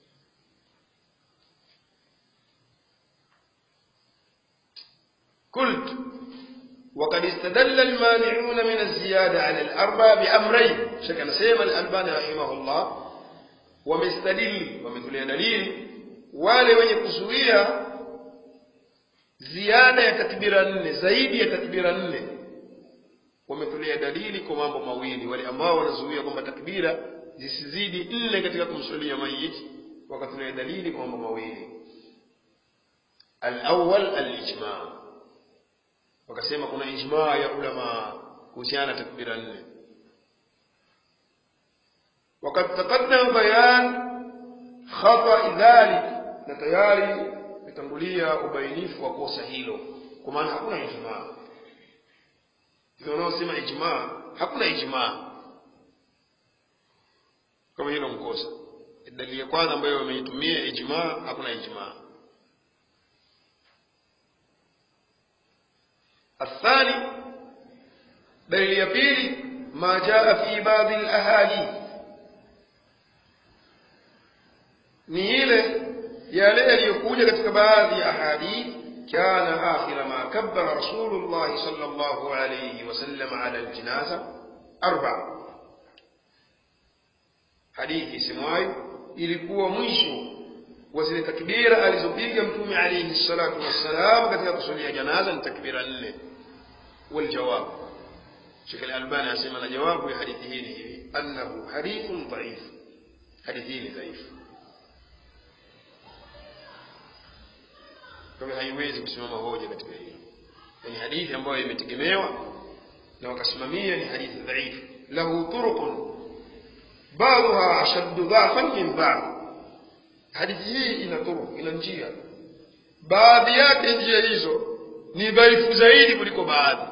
قلت وقد استدل المانعون من الزيادة على الأربع بأمرين شكل سيما الألباني رحمه الله ومستدل ومثل دليل wale wenye kuzuia ziada ya takbira nne zaidi ya takbira nne wametolea dalili kwa mambo mawili wale ambao wanazuia kwamba takbira zisizidi nne katika kumswalia mayiti wakatolea dalili kwa mambo mawili alawal alijma wakasema kuna ijma ya ulama kuhusiana na takbira nne وقد تقدم بيان خطأ ذلك na tayari imetangulia ubainifu wa kosa hilo kwa maana hakuna ijmaa hivyo wanaosema ijmaa hakuna ijmaa kama hilo mkosa dalili ya kwanza ambayo wameitumia ijmaa hakuna ijmaa الثاني دليل ya pili ما جاء في بعض الاحاديث ni ile yale yaliyokuja katika baadhi ya ahadith kana akhira ma kabbara rasulullah sallallahu alayhi wasallam ala aljinaza arba hadithi isemwayo ilikuwa mwisho wa zile takbira alizopiga mtume alayhi salatu wassalam katika kusalia janaza ni takbira nne والجواب شيخ الألباني أسمى جواب حديثه أنه حديث ضعيف حديثه ضعيف kwa hivyo haiwezi kusimama hoja katika hilo ni hadithi ambayo imetegemewa na wakasimamia ni hadithi dhaifu lahu turuqun baadhuha ashaddu dhafan min ba'd hadithi hii ina turuku ina njia baadhi yake njia hizo ni dhaifu zaidi kuliko baadhi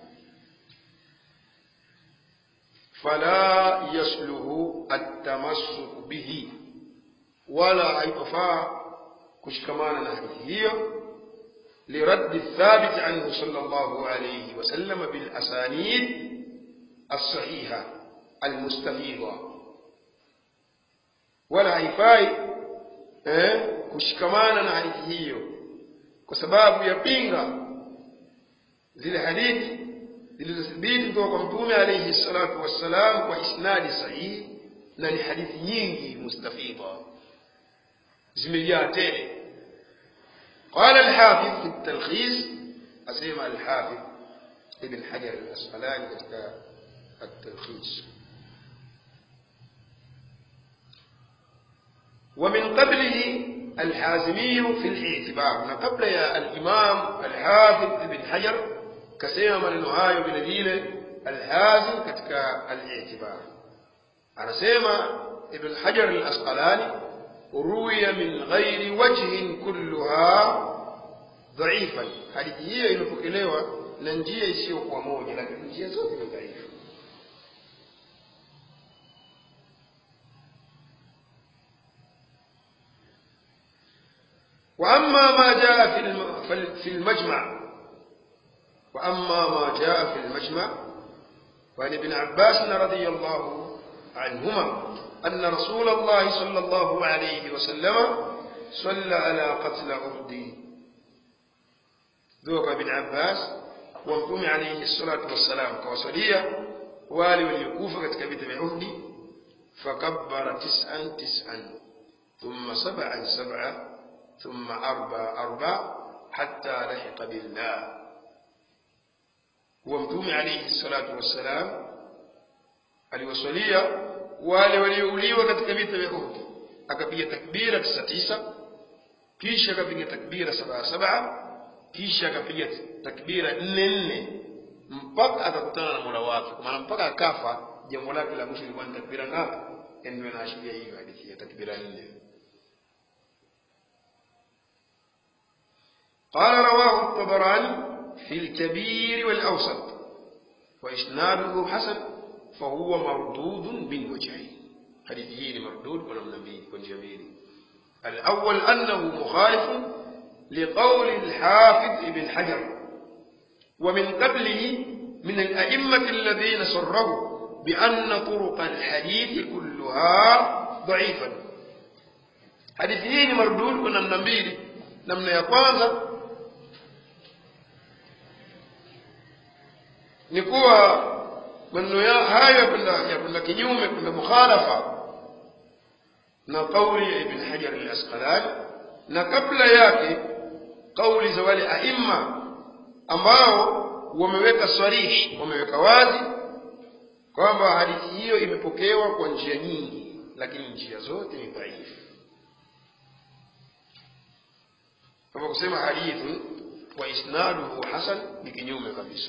fala yasluhu atamassuku bihi wala haitofaa kushikamana na hadithi hiyo لرد الثابت عنه صلى الله عليه وسلم بالأسانيد الصحيحة المستفيضة ولا haifai eh, kushikamana na hadithi hiyo kwa sababu yapinga zile hadithi zilizothibiti kutoka kwa mtume alayhi salatu wassalam kwa isnadi sahihi na ni hadithi nyingi mustafidha zimejaa tele قال الحافظ في التلخيص أسمع الحافظ ابن حجر الأسقلاني كتك التلخيص ومن قبله الحازمي في الاعتبار من قبل يا الإمام الحافظ ابن حجر كسيما من النهاية بنجيل الحازم كتك الاعتبار أنا سيما ابن حجر الأسقلاني روي من غير وجه كلها ضعيفا hadithi hiyo imepokelewa na njia isiyokuwa moja lakini njia zote ni dhaifu واما ما جاء في في المجمع واما ما جاء في المجمع فعن ابن عباس رضي الله عنهما أن رسول الله صلى الله عليه وسلم صلى على قتل أهدي ذوق بن عباس ومتوم عليه الصلاة والسلام كوصلية والي وليكوفة كتكبت بأهدي فكبر تسعا تسعا ثم سبعا سبعا ثم أربع أربع حتى لحق بالله ومتوم عليه الصلاة والسلام aliwasalia wale waliouliwa katika vita vya Uhud akapiga takbira tisa tisa kisha akapiga takbira saba saba kisha akapiga takbira nne nne mpaka akakutana na Mola wake kwa maana mpaka akafa jambo lake la mwisho lilikuwa ni takbira ngapi ndio inaashiria hiyo hadithi ya takbira nne قال رواه الطبراني في الكبير والأوسط وإسناده حسن فهو مردود من وجهين حديثه مردود ونمنا به ونجميل الأول أنه مخالف لقول الحافظ ابن حجر ومن قبله من الأئمة الذين صروا بأن طرق الحديث كلها ضعيفة حديثه مردود ونمنا به نمنا يقوانza ni kuwa maneno ya hayo yakwenda yakwenda kinyume kwenda mukhalafa na kauli ya ibn hajar al-asqalani na kabla yake kauli za wale aima ambao wameweka swarihi wameweka wazi kwamba hadithi hiyo imepokewa kwa njia nyingi lakini njia zote ni dhaifu kama kusema hadithi wa isnaduhu hasan ni kinyume kabisa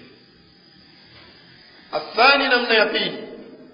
الثاني نمنا يقين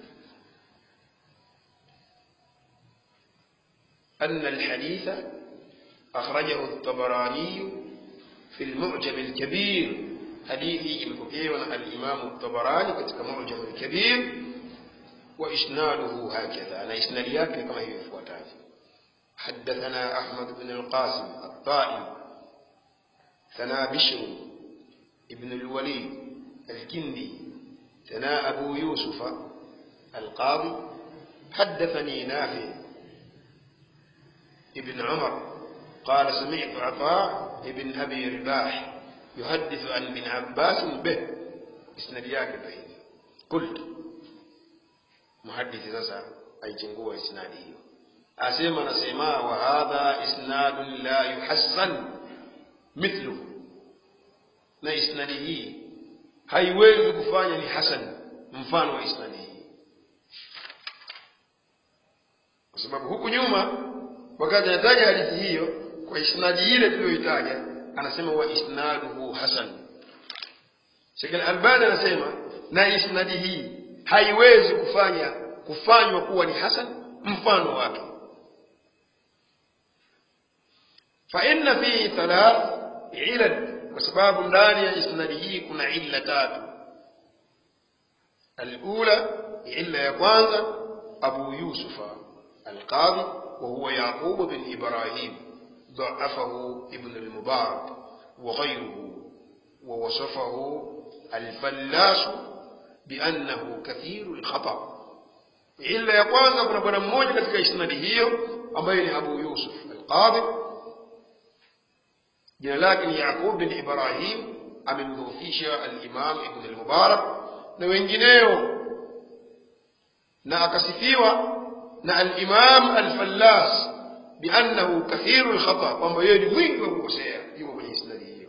أن الحديث أخرجه الطبراني في المعجم الكبير حديث المكير الإمام الطبراني كتك معجم الكبير وإسناده هكذا أنا إسناديات كما هي فواتات حدثنا أحمد بن القاسم الطائي ثنا بشر ابن الوليد الكندي ثناء أبو يوسف القاضي حدثني نافع ابن عمر قال سمعت عطاء ابن أبي رباح يحدث عن ابن عباس به إسنادياك بعيد قلت محدث سسا أي تنقوى إسناده أسيما نسيما وهذا إسناد لا يحسن مثله na isnadi hii haiwezi kufanya ni hasan mfano wa isnadi hii kwa sababu huku nyuma wakati anataja hadithi hiyo kwa isnadi ile tuliyoitaja anasema wa isnaduhu hasan Sheikh Al-Albani anasema na isnadi hii haiwezi kufanya kufanywa kuwa ni hasan mfano wake فإن فيه ثلاث علل وسباب ndani ya isnadi hii kuna illa tatu الأولى illa ya kwanza أبو يوسف القاضي وهو يعقوب بن إبراهيم ضعفه ابن المبارك وغيره ووصفه الفلاس بأنه كثير الخطأ illa ya kwanza kuna bwana mmoja katika isnadi hiyo ambaye ni Abu Yusuf al-Qadhi jina lake ni Yaqub bin Ibrahim amemdhoofisha al-Imam Ibn al-Mubarak na wengineo na akasifiwa na al-Imam al-Fallas biannahu kathiru al-khata kwamba yeye ni mwingi wa kukosea yuko kwenye isnadi hiyo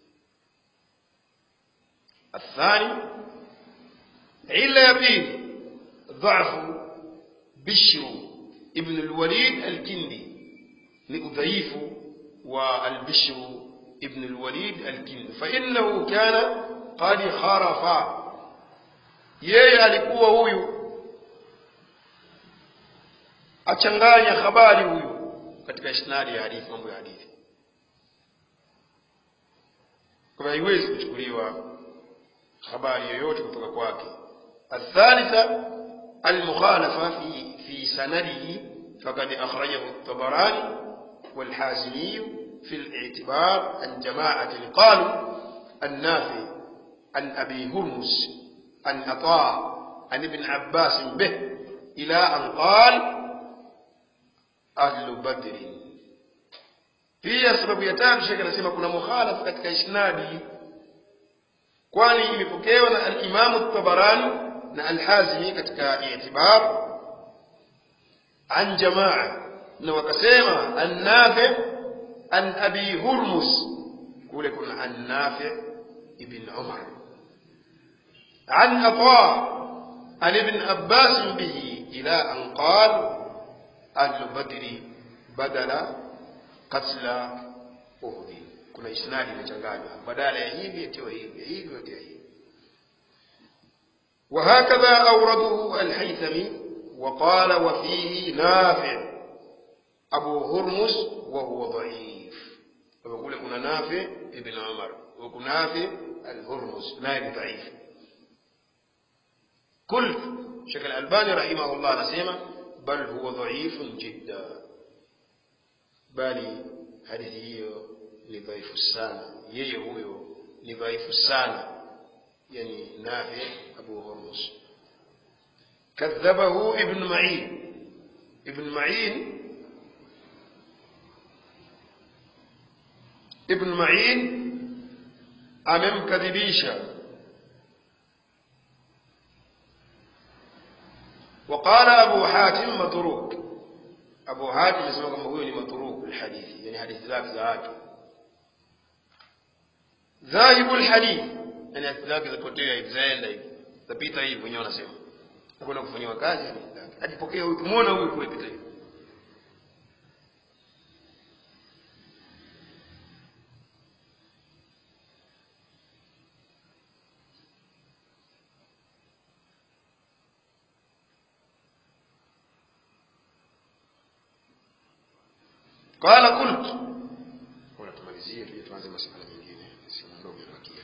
الثاني علة يبين ضعف بشر ابن الوليد الكندي لأضعيف والبشر ابن الوليد الكندي فإنه كان قد خرف yeye alikuwa huyu achanganya habari huyu katika isnadi ya hadithi mambo ya hadithi kwa haiwezi kuchukuliwa habari yoyote kutoka kwake الثالثة المخالفة في في سنده فقد أخرجه الطبراني والحازمي في الاعتبار عن جماعة قالوا النافع عن أبي هرمز عن عطاء عن ابن عباس به إلى أن قال أهل بدر pia sababu ya tatu shekhe anasema kuna mukhalafa katika isnadi kwani imepokewa na alimamu tabarani na alhazimi katika itibar an jamaa na wakasema annafi an abi hurmus kule kuna annafi ibn umar عن عطاء عن ابن عباس به إلى أن قال أهل بدر بدل قتل أهد كنا إسنادي مchanganywa badala ya hivi atiwa hivi hivi atiwa hivi وهكذا أورده الحيثمي وقال وفيه نافع أبو هرمز وهو ضعيف ويقول كنا نافع ابن عمر وكنا نافع الهرمز نائب ضعيف قلت شكل الألباني رحمه الله نسيما بل هو ضعيف جدا بل هذه ni dhaifu sana yeye huyo ni dhaifu sana yani nafi abu hurmus kadhabahu ibn ma'in ibn ma'in ibn ma'in amemkadhibisha وقال أبو حاتم متروك أبو حاتم يسمى كما هو متروك الحديث يعني حديث ذاك ذاك ذاهب الحديث yani hadithi zake zapotea hivi zaenda hivi zapita hivi wenyewe wanasema hakuna kufanyiwa kazi hadithi zake ajipokea huyu tumuona huyu kule pita hivi قال قلت ولا tumalizie tuje tuanze masuala mengine sina ndogo ibakia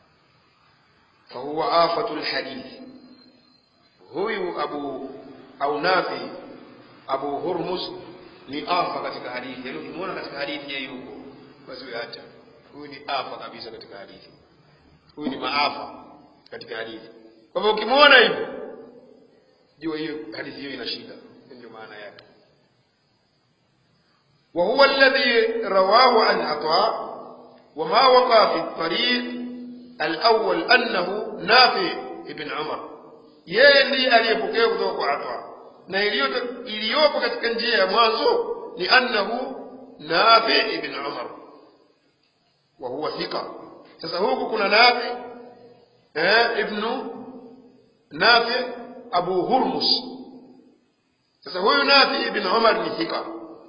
فهو آفة الحديث huyu abu au nafi abu hurmus ni afa katika hadithi yaani ukimwona katika hadithi yeye yuko basi wewe acha huyu ni afa kabisa katika hadithi huyu ni maafa katika hadithi kwa hivyo ukimwona hivyo jua hiyo hadithi hiyo ina shida ndio maana yake وهو الذي رواه عن عطاء وما وقع في الطريق الأول أنه نافع ابن عمر yeye ndiye aliyepokea kutoka kwa Atwa na iliyopo katika njia ya mwanzo ni annahu Nafi ibn Umar wa huwa thika. Sasa huku kuna Nafi eh, ibnu Nafi Abu Hurmus. Sasa huyu Nafi ibn Umar ni thika,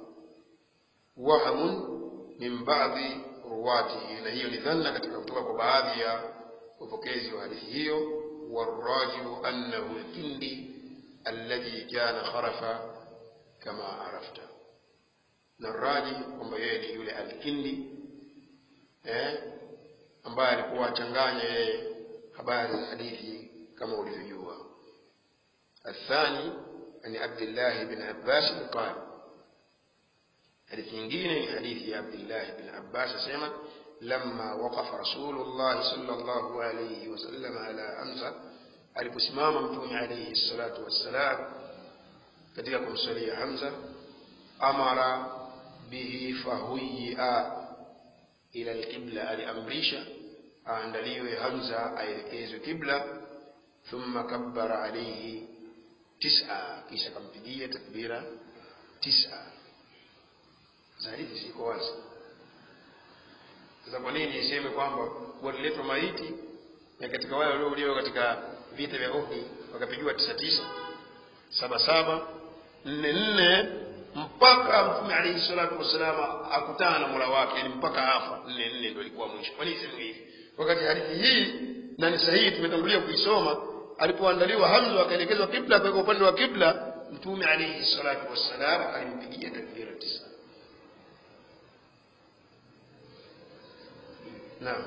wahamun min baadhi ruwatihi, na hiyo ni dhanna katika kutoka kwa baadhi ya wapokezi wa hadithi hiyo والراجع أنه الكندي الذي كان خرف كما عرفت na raji kwamba yeye ni yule alkindi eh, ambaye alikuwa achanganya yeye habari za hadithi kama ulivyojua الثاني عن عبد الله بن عباس قال حديث nyingine حديث عبد الله بن عباس سمع لما وقف رسول الله صلى الله عليه وسلم على أمزة aliposimama mtume alayhi salatu wassalam katika kumsalia Hamza amara bihi fahuya ila alqibla aliamrisha aandaliwe Hamza aelekezwe kibla thumma kabbara alayhi tisa kisha kampigia takbira tisa hadithi siko wazi sasa kwa nini iseme kwamba waliletwa maiti na katika wale waliouliwa katika vita vya Uhud wakapigiwa tisa tisa saba saba nne nne mpaka mtume alayhi salatu wassalam akutana na mola wake yani mpaka afa nne nne ndio ilikuwa mwisho kwa nini sema hivi wakati hadithi hii na ni sahihi tumetangulia kuisoma alipoandaliwa Hamza akaelekezwa kibla kwa upande wa kibla mtume alayhi salatu wassalam alimpigia takbira tisa naam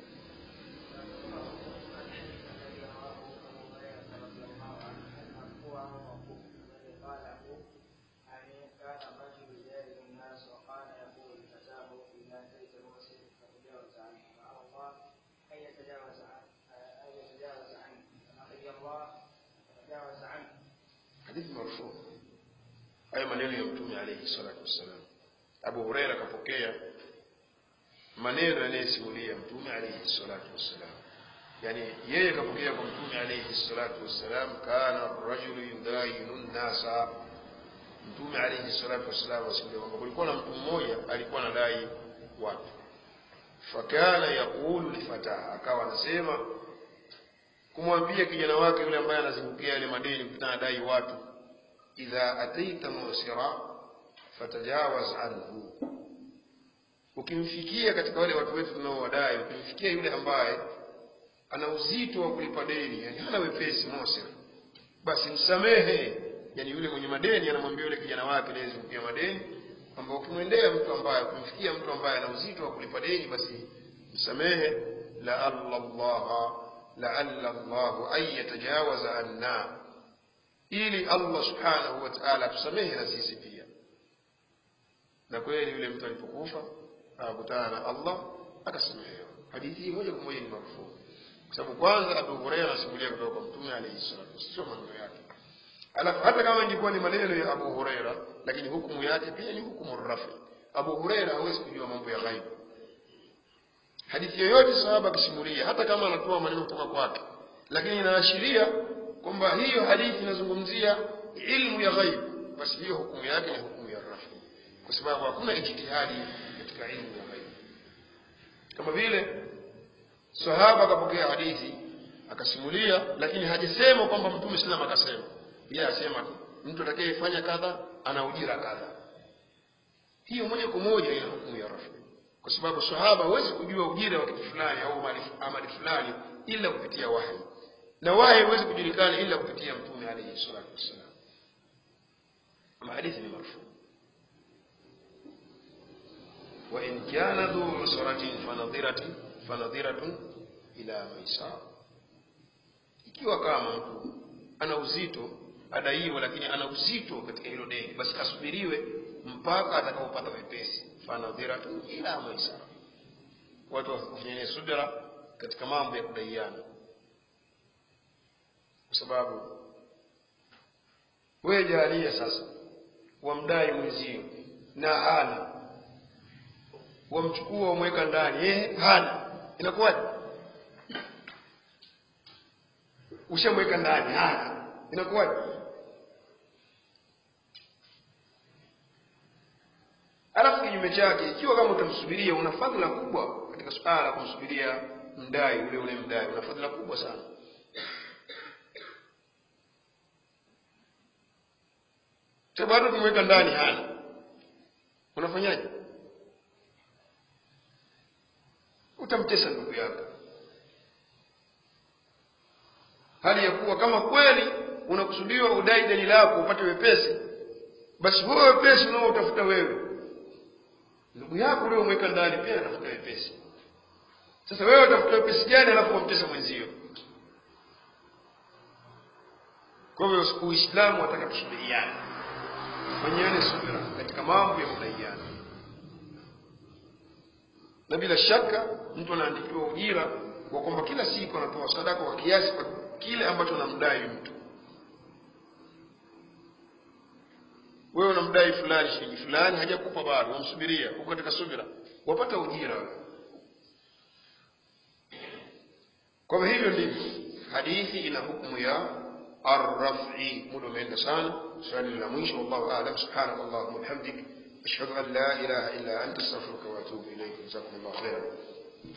hadithi marfu hayo maneno ya mtume alayhi salatu wassalam abu huraira akapokea maneno yanayesimulia mtume alayhi salatu wassalam yani yeye kapokea kwa mtume alayhi salatu wassalam kana rajulu yudayinu nnasa mtume alayhi salatu wassalam asimulia kwamba kulikuwa na mtu mmoja alikuwa anadai watu fakana yaqulu lifataha akawa anasema kumwambia kijana wake yule ambaye anazungukia yale madeni kutana dai watu idha ataita musira fatajawaz anhu ukimfikia katika wale watu wetu tunaowadai ukimfikia yule ambaye ana uzito wa kulipa deni yani hana wepesi musir basi msamehe yani yule mwenye madeni anamwambia yule kijana wake anayezungukia madeni kwamba ukimwendea mtu ambaye ukimfikia mtu ambaye ana uzito wa kulipa deni basi msamehe la Allah laalla llahu an yatajawaza anna ili allah subhanahu wa taala atusamehe na sisi pia na kweli yule mtu alipokufa akakutana na allah akasamehewa hadithi hii moja kwa moja ni marufuu kwa sababu kwanza abu hureira anasimulia kutoka kwa mtume alaihi salatu sio maneno yake alafu hata kama ingekuwa ni maneno ya abu hureira lakini hukumu yake pia ni hukumu rafi abu hureira hawezi kujua mambo ya ghaibu hadithi yoyote sahaba akisimulia hata kama anatoa maneno kutoka kwake lakini inaashiria kwamba hiyo hadithi inazungumzia ilmu ya ghaibu basi hiyo hukumu yake ni hukumu ya rafi kwa sababu hakuna ijtihadi katika ilmu ya ghaibu kama vile sahaba akapokea hadithi akasimulia lakini hajasema kwamba mtume sallam akasema yeye asema tu mtu atakayefanya kadha ana ujira kadha hiyo moja kwa moja ina hukumu ya rafi kwa sababu sahaba hawezi kujua ujira wa kitu fulani au amali fulani ila kupitia wahi na wahi huwezi kujulikana ila kupitia mtume alayhi salatu wassalam ama hadithi ni marfu وإن كان ذو عسرة فنظرة فنظرة إلى ميسار ikiwa kama mtu ana uzito adaiwa lakini ana uzito katika hilo deni basi asubiriwe mpaka atakapopata wepesi fanadhiratun ila maisara watu wafanyeni subira katika mambo ya kudaiana kwa sababu wewe jalia sasa wamdai mwenzio na hana wamchukua wamweka ndani yeye hana inakuwaje ushamweka ndani hana inakuwaje alafu kinyume chake ikiwa kama utamsubiria una fadhila kubwa katika suala la kumsubiria mdai ule ule mdai una fadhila kubwa sana bado kumweka ndani hana unafanyaje utamtesa ndugu yako hali ya kuwa kama kweli unakusudiwa udai deni lako upate wepesi basi huo wepesi unaoutafuta wewe ndugu yako ule umweka ndani pia anatafuta wepesi sasa wewe utafuta wepesi gani alafu wamtesa mwenzio kwa hivyo uislamu wataka tusubiriane fanyiane subira katika mambo ya kudaiana na bila shaka mtu anaandikiwa ujira kwa kwamba kila siku anatoa sadaka kwa kiasi kwa kile ambacho anamdai mtu wewe unamdai fulani shilingi fulani hajakupa bado wamsubiria uko katika subira wapata ujira wewe kwa hivyo ndivyo hadithi ina hukumu ya arrafi muda umeenda sana swali la mwisho wallahu aalam subhanaka allahumma bihamdik ashhadu an la ilaha illa anta astaghfiruka wa atubu ilayk jazakumullahu khairan